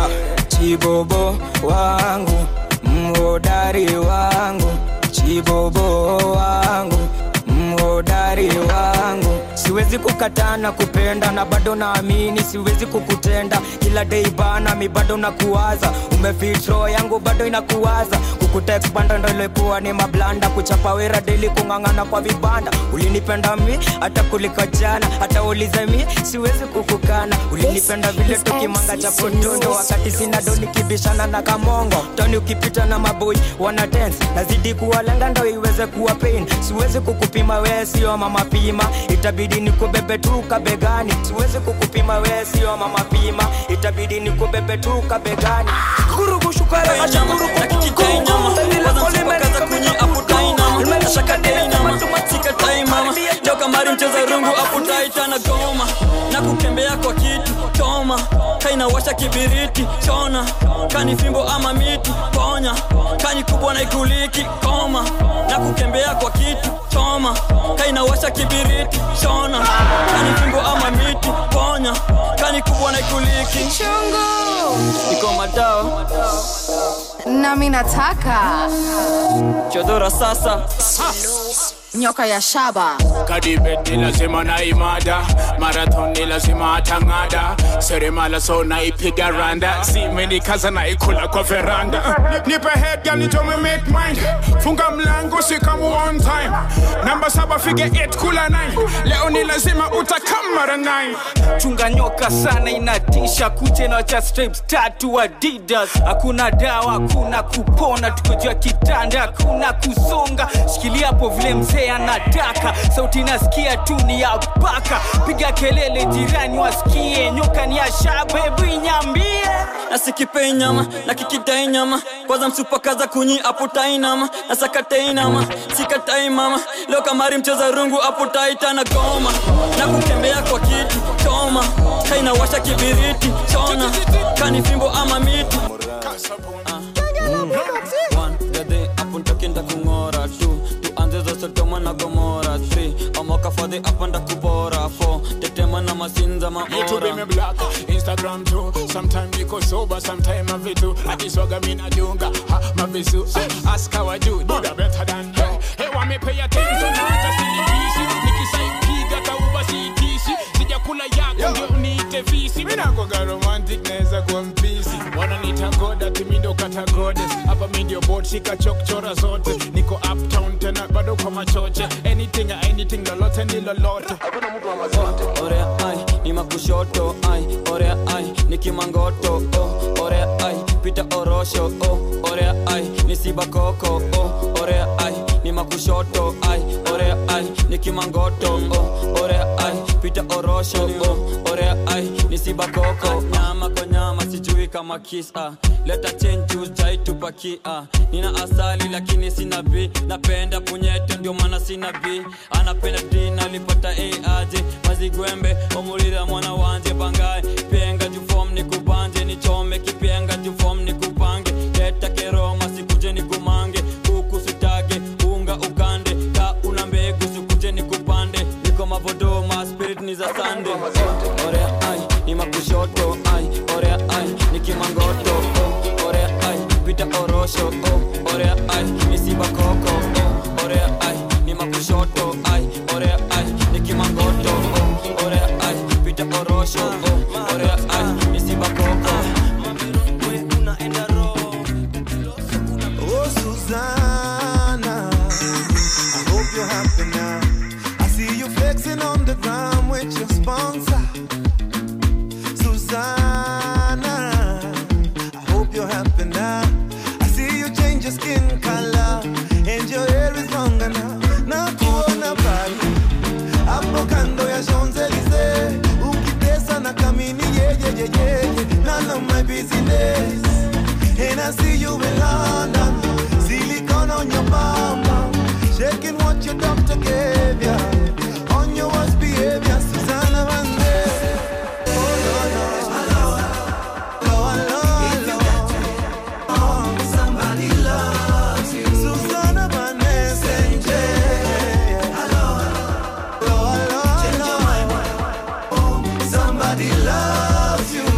chibobo wangu mhodari wangu chibobo wangu mhodari wangu siwezi kukataa na kupenda na bado naamini siwezi kukutenda kila day bana mi bado nakuwaza umefitro yangu bado inakuwaza kukutext banda ndo ilikuwa ni mablanda kuchapa wera deli kung'ang'ana kwa vibanda ulinipenda mi hata kuliko jana hata ulize mi siwezi kukukana ulinipenda vile tukimanga cha potondo wakati sina do nikibishana na kamongo toni ukipita na maboi wana dance nazidi kuwalenga ndo iweze kuwa pain siwezi kukupima wee sio mama pima itabidi nikubebe tu kabegani siwezi kukupima wee sio mama pima itabidi nikubebe tu kabegani
kamari mcheza rungu aputaitana goma na kukembea kwa kitu choma kainawasha kibiriti chona kani fimbo ama miti ponya kani kubwa na ikuliki koma na kukembea kwa kitu choma kainawasha kibiriti chona kani fimbo ama miti ponya kani kubwa na ikuliki iko madao
nami nataka
chodora sasa
nyoka ya shaba
kadibet ni lazima na imada marathon ni lazima atang'ada seremala so naipiga randa simenikaza naikula kwa veranda nipe head girl nitome make mind funga mlango sikamu on time namba saba fige 8 kula 9 leo ni lazima utakam mara 9
chunga nyoka sana inatisha kuche na cha stripes tatu adidas hakuna dawa hakuna kupona tukojua kitanda hakuna kusonga shikilia hapo vile mzee anataka sauti nasikia tu ni ya paka piga kelele jirani wasikie nyoka ni ya shabebu inyambie
nasikipei nyama na kikidai nyama kwanza msupakaza kunyi aputai nama na sakatai nama sikatai mama leo kamari mcheza rungu aputaitana goma na kutembea kwa kitu choma kainawasha kibiriti chona kani fimbo ama miti apuntakinda kung'ora tu tuanze za sodoma na gomora 3 amakafadhi apanda kubora 4 tetema na masinza
YouTube
maora
me black, Instagram too. Sometime niko sober, sometime I vitu. Akiswaga mi nadunga, ha mavisu. Eh, Ask how I do, do the better than hey. Hey, want me pay attention na hata silipisi. Nikisaipiga kauba siitishi. Sijakula yako ndio uniite visi. Mimi nakuwaga romantic naweza kuwa mpisi. Wananiita god ati mi ndo kata goddess. Hapa mi ndio bot shika chokchora zote. Niko uptown tena bado kwa machoche. Anything anything lolote ni lolote. Hakuna mtu wa mazote.
orea ai ni makushoto ai orea ai ni kimangoto oh, orea ai pita orosho oh, orea ai ni sibakoko oh, orea ai ni makushoto ai orea ai ni kimangoto oh, orea ai pita orosho oh, orea ai ni sibakoko nyama kwa nyama sijui kama kisa leta chenju jaitupakia nina asali lakini sina b napenda punyeto ndio maana sina b anapenda d nalipata a aje mazigwembe omulira mwana wanje bangaye penga jufom nikubanje nichome kipenga jufom nikupange leta keroma sikuje nikumange kuku sitage unga ukande ka una mbegu sikuje nikupande niko mavodoma spirit ni za sande oh, orea ai ni makushoto ai orea ai ni kimangoto oh, orea ai pita orosho oh, orea ai ni sibakoko oh, orea ai ni makushoto ai orea ai ni kimangoto oh, orea ai pita orosho oh, orea ai ni sibakoko
Oh, Susanna, I hope you're happy now. I see you flexing on the ground with your sponsor. Susanna, I hope you're happy now. I see you change your skin color and your hair is longer now. Na kuona pale hapo kando ya Champs-Elysees, ukitesa na kamini yeah, yeah, yeah, yeah, yeah. None of my business. And I see you in London, silicone on your bum, bum. shaking what your doctor gave ya. On your worst behavior, Susanna Vande. Oh, no, no. Hello, hello, hello. Oh, somebody loves you. Susanna Vande, Senje. Hello, hello, hello. Oh, somebody loves you.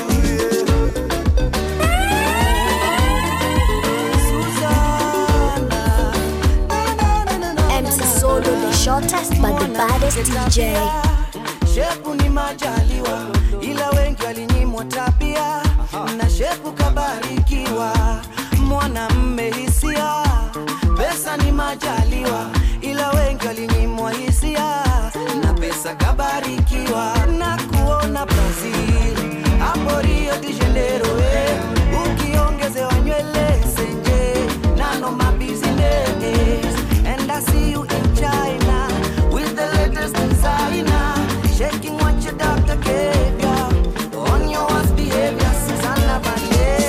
MC Solo, the shortest but the baddest DJ.
shepu ni majaliwa ila wengi walinyimwa tabia
majaliwa ila wengi walinyimwa hisia na pesa kabarikiwa na kuona brazil hapo rio de janeiro eh. ukiongezewa nywele senje nano mabusiness and i see you in china with the latest designer shaking what your doctor gave ya on your worst behavior Susanna Banderas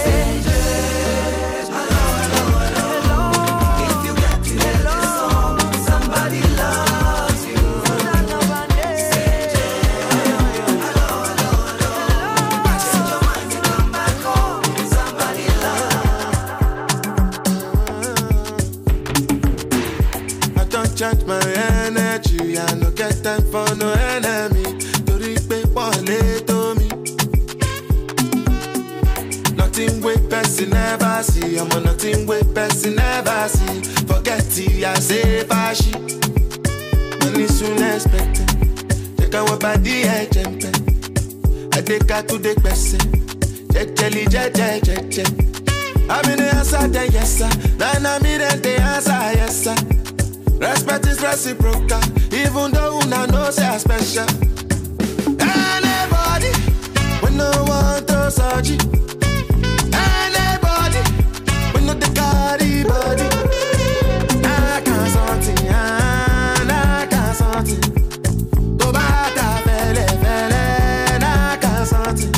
Somebody loves you.
I don't charge my energy. I no get time for no enemy. Torí pé wọlé tó mi. Nothing wey person never see. I'm on nothing wey person never see. Forget it, I say fashi. Money soon expected. Jẹ́ káwọn bá dí ẹ̀jẹ̀ ń pẹ́. Adéka tó dé pẹ̀sẹ̀. Jẹ́jẹ́lì jẹ́jẹ́ jẹ́jẹ́. I'm in the answer, then yes sir. Then I'm in the answer, yes sir. Respect is reciprocal, even though una know say I special. Anybody, we no want to search it. Anybody, we no the carry body. I can't something, I can't something. To bata fele fele, I can't something.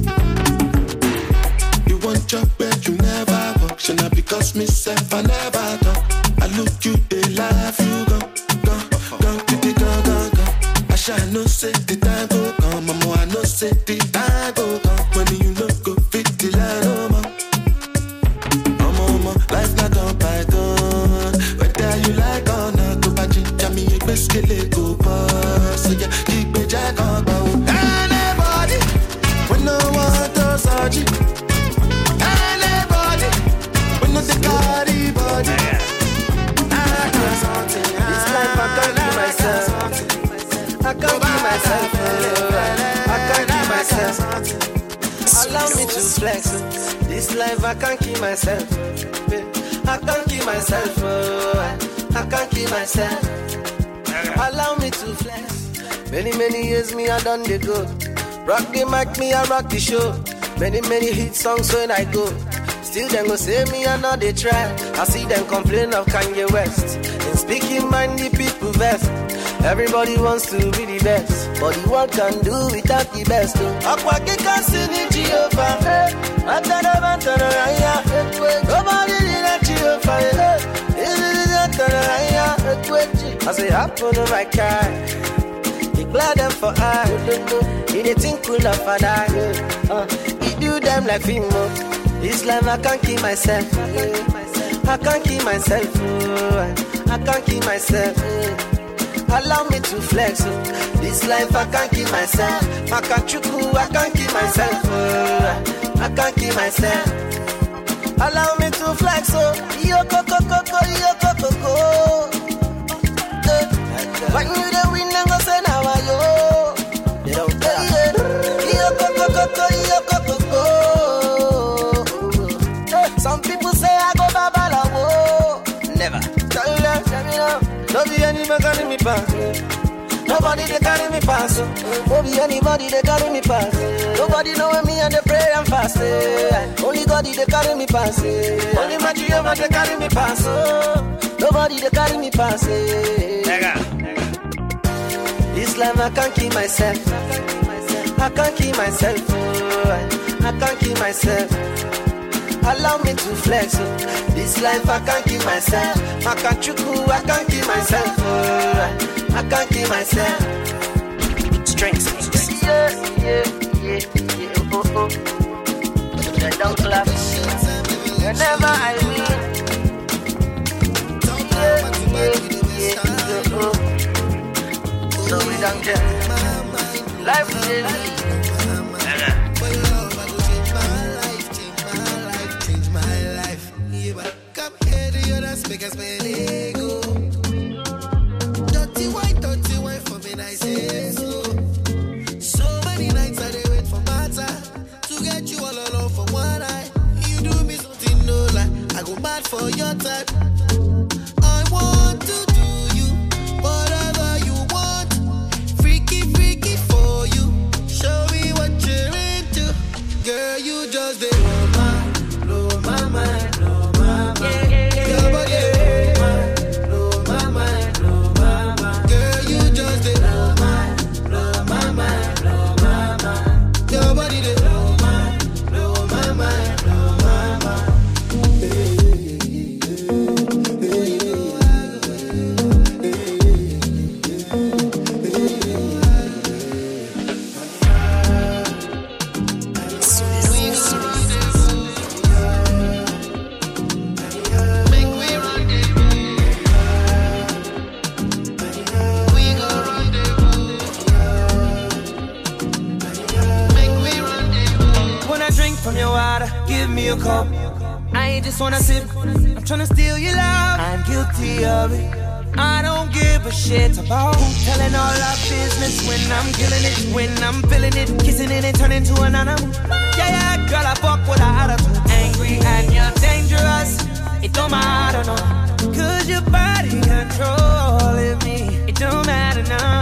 You want your bed, you never walk. Should not because myself, I never talk. I look you, they laugh, you go, go, go, to the go, go, go. I shall no say the time go come, mama, I know say the time go come. When you look go fit the line, oh, man. Mama, mama, life not on python. Whether you like or not, go back to me, a best kill it, go pass. So yeah, keep me jack on, Anybody, we no want to search it. Anybody, we no the carry body. I can't something.
This life I can't keep myself. I can't keep myself. uh, I can't keep myself. Allow me to flex. This life I can't keep myself. I can't keep myself. uh, I can't keep myself. Allow me to flex. Many many years me I done the go. Rock the mic, me I rock the show. Many many hit songs when I go. Still them go say me I know they try. I see them complain of Kanye West. In speaking mind the people best. Everybody wants to be the best, but the world can do without the best. Aqua kika sini Jehovah, atana bantana raya, nobody did that Jehovah. I say happen on my car, declare them for I. In a thing cool of a die, uh, he do them like Fimo. This life I can't keep myself. I can't keep myself. oh, I can't keep myself. Allow me to flex. oh. This life I can't keep myself. I can't chuku, I can't keep myself. oh, I can't keep myself. Allow me to flex. Oh, yo coco coco, yo coco coco. Eh, When you the win, then go say now I yo. They don't care. Yo coco coco, yo coco coco. Eh, Some people say I go babalawo. Never. Tell them, tell me now. Don't be any man carry me pass. Nobody they carry me pass. Don't be anybody they carry me pass. Nobody know when me and they pray and fast. eh. Only God they carry me pass. eh. Only my Jehovah they carry me pass. oh. Nobody they carry me pass. eh. This life I can't keep myself. I can't keep myself. oh. I can't keep myself. Allow me to flex. oh. This life I can't keep myself. I can't chuku, I can't keep myself. oh. I can't keep myself. Strength. Yeah, yeah, yeah, yeah. Oh, oh. They don't clap. Whenever I win. Yeah, yeah, yeah, oh. So we don't get life is
Come here to your dance, make us spend ego. Dirty wine, dirty wine for me, I say so. So many nights I dey wait for matter to get you all alone for one night. You do me something no lie, I go mad for your type. I want to do you, whatever you want. Freaky, freaky for you. Show me what you're into. Girl, you just the blow my, blow my mind, blow my mind. Your body dey blow my mind, blow my mind. Girl, you just the blow my, blow my mind, blow my mind. Your body dey blow my, blow my mind, blow my mind.
When I drink from your water, give me a cup. I ain't just wanna sip, I'm tryna steal your love. I'm guilty of it. I don't give a shit about telling all our business when I'm killing it, when I'm feeling it, kissing it and turning to an animal. Yeah, yeah, girl, I fuck with a attitude. Angry and you're dangerous. It don't matter, no. Cause your body controlling me. It don't matter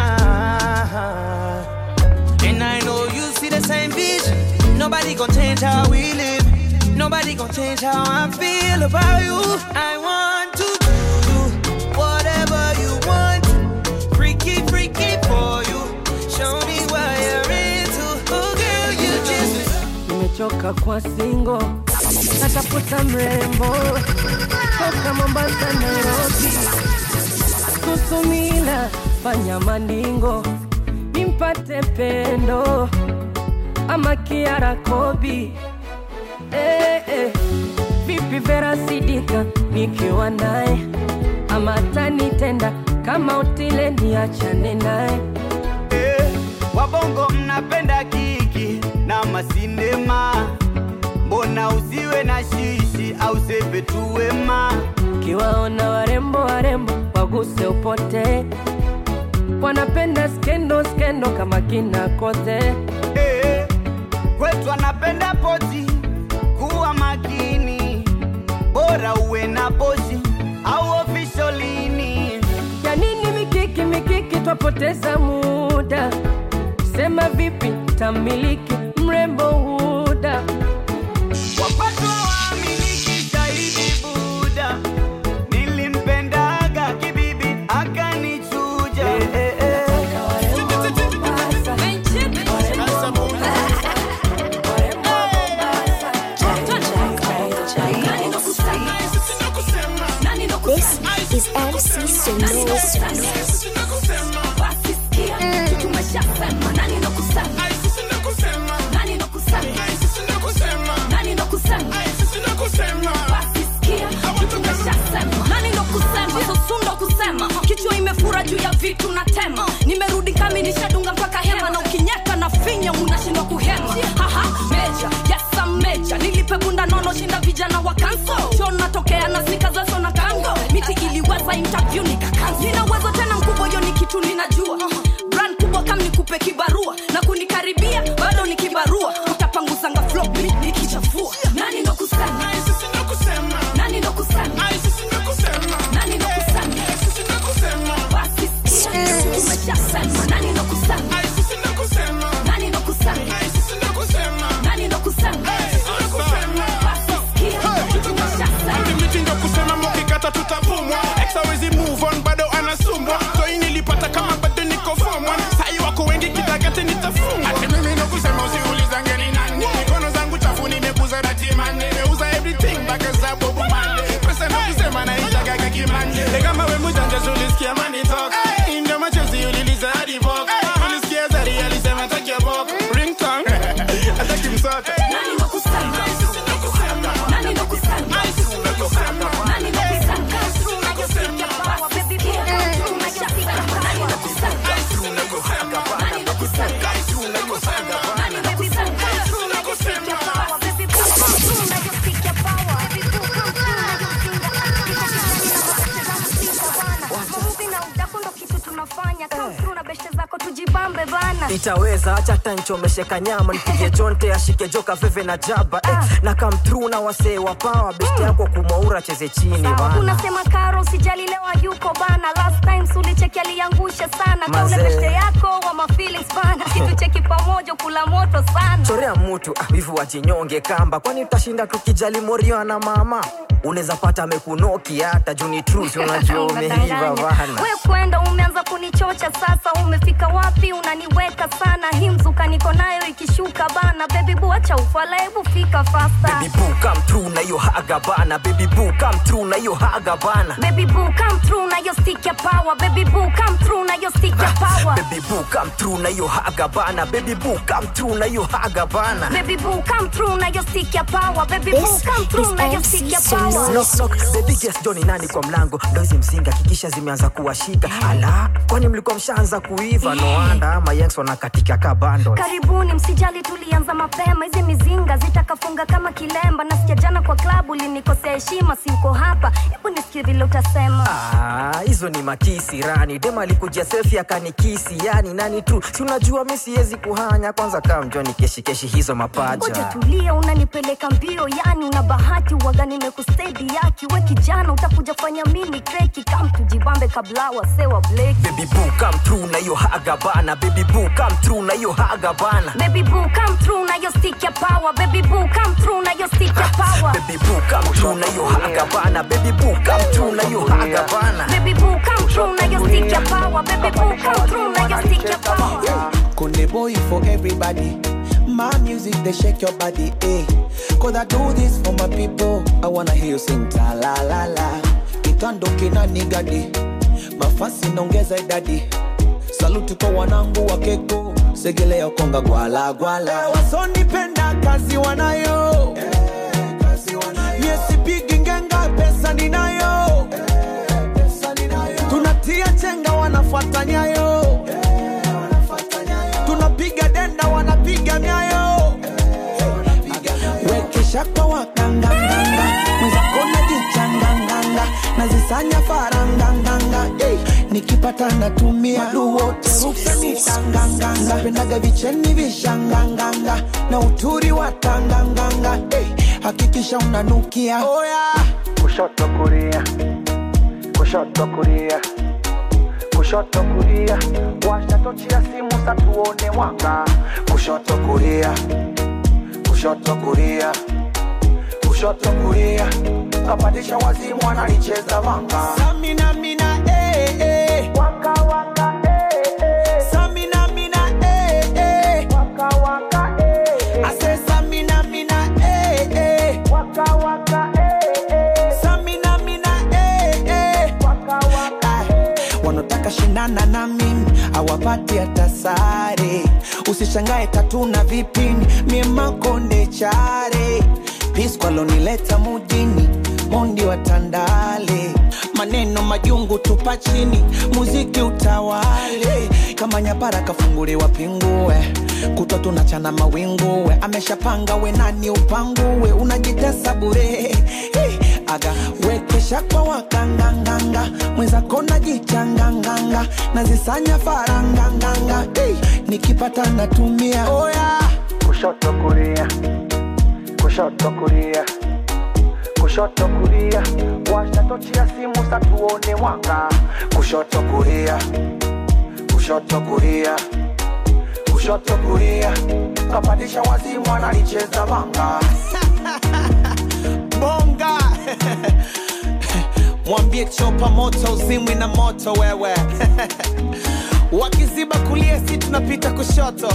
now. And I know you see the same vision. Nobody gon' change how we live. Nobody gon' change how I feel about you. I want to do whatever you want. Freaky, freaky for you. Show me what you're into. Oh, girl, you just.
nimechoka kwa singo natafuta mrembo toka mombasa nairobi kusumila fanya mandingo nimpate pendo ama kiara kobi eh, eh. vipi vera sidika nikiwa naye ama tanitenda kama utile niachane naye
Eh, wabongo mnapenda kiki na masinema mbona usiwe na shishi au sepe tu wema
kiwaona warembo warembo waguse upote wanapenda skendo skendo kama kina kote
Eh, kwetu anapenda poti kuwa makini bora uwe na poshi au ofisholini
ya nini mikiki mikiki twapoteza muda sema vipi tamiliki mrembo huda
wapatwa waamiliki shahidi buda nilimpendaga kibibi akanichuja
This is MC Solo.
itaweza acha tanchomesheka nyama nipige jonte ashike joka veve na jaba eh, na come through na wasee wa pawa best yako kumaura cheze chini bana
unasema karo usijali leo yuko bana last time sulicheki aliangusha sana kaule
Mazee.
beshte yako wa mafeelings bana kitu cheki pamoja kula moto sana
chorea mtu ah, wivu wajinyonge kamba kwani utashinda tukijali morio na mama unaweza pata amekunoki hata juni truth unajua umeiva bana
we kwenda umeanza kunichocha sasa umefika wapi unaniweka sana hii mzuka niko nayo ikishuka bana bebi buacha ufala hebu fika fasta
baby boo come through na hiyo haga bana baby boo come through na hiyo haga bana
Baby boo come through na your stick ya power Baby boo come through na your stick ya power
baby boo come through na hiyo haga bana baby boo come through na hiyo haga bana
Baby boo come through na your stick ya power Baby boo come through na your stick ya power
Knock, knock. Baby guess Johnny nani kwa mlango ndo hizi mzinga kikisha zimeanza kuwashika ala kwani mlikuwa mshaanza kuiva no wonder ama yanks wanakatika ka bando
karibuni msijali tulianza mapema hizi mizinga zitakafunga kama kilemba nasikia jana kwa klabu linikosea heshima siuko hapa hebu nisikie vile utasema
Ah, hizo ni makisi rani dem alikujia selfie akanikisi yani nani tu si unajua mi siwezi kuhanya kwanza kaa mjoni keshi keshi hizo
ngoja
mapaja
tulia unanipeleka mbio yani una bahati waga nimekustedi yaki we kijana utakuja fanya mini kreki kam tujibambe kabla wasewa bleki
baby boo come through na hiyo haga bana baby boo come through na hiyo haga bana
Baby boo come through na your stick ya power Baby boo come through na your stick ya power
baby boo come through na hiyo haga bana baby boo come through na hiyo haga bana
Baby boo come through na your stick ya power Baby boo come through na your stick ya power
Kunde boy for everybody. My music, they shake your body, eh. Cause I do this for my people. I wanna hear you sing ta la la la. Kitandoke na nigadi. Mafasi naongeza idadi. Saluti kwa wanangu wa keko. Segelea konga gwala gwala. Wasonipenda kazi wanayo. Yesipigi ngenga pesa ninayo. Tunatia chenga wanafuata nyayo. Tunapiga denda wanapiga nyayo. Wekesha kwa wakanganganga. Mwenzako najichanganganga. Nazisanya faranganganga. Hey, nikipata natumia duwote rukanitanganganga. Pendaga vicheni vishanganganga. Na uturi wa tanganganga. Hey, hakikisha unanukia. Oh yeah.
kushoto kulia kushoto kulia kushoto kulia washa tochi ya simu satuone mwanga kushoto kulia kushoto kulia kushoto kulia kapandisha wazimu analicheza vanga
Samina mina eh eh.
Waka waka eh eh.
Samina mina eh eh.
Waka waka eh eh.
I say Samina mina eh eh.
Waka waka eh eh.
Samina mina eh eh.
Waka waka
Wanataka shindana na mimi hawapati hata sare. Usishangae tatu na vipini mie makonde chare piskwalonileta mujini mondi wa Tandale maneno majungu tupa chini muziki utawale kama nyapara kafunguliwa pingue kutwa tunachana mawinguwe ameshapanga we nani upanguwe unajitesa bure hey, aga wekesha kwa wakanganganga mwenzako najichanganganga nazisanya faranganganga hey, nikipata natumia oh yeah.
kushoto kulia kushoto kulia kushoto kulia washa tochi ya simu satuone mwanga kushoto kulia kushoto kulia kushoto kulia kapandisha wazimu analicheza vanga
bonga mwambie chopa moto uzimwi na moto wewe wakiziba kulia si tunapita kushoto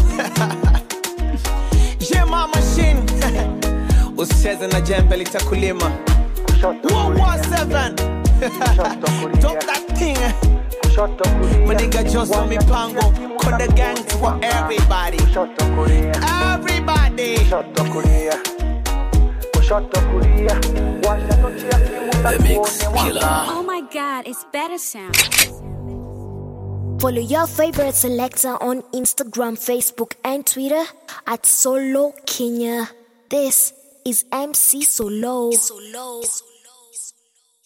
jema machine usicheze na jembe litakulima 117 Talk that thing Maniga Joso mipango Konde gang for everybody Everybody
kushoto kulia kushoto kulia washa tochi ya simu satuone mwanga
Oh my god, it's better sound. Follow your favorite selector on Instagram, Facebook, and Twitter at Solo Kenya. This is MC Solo. Solo.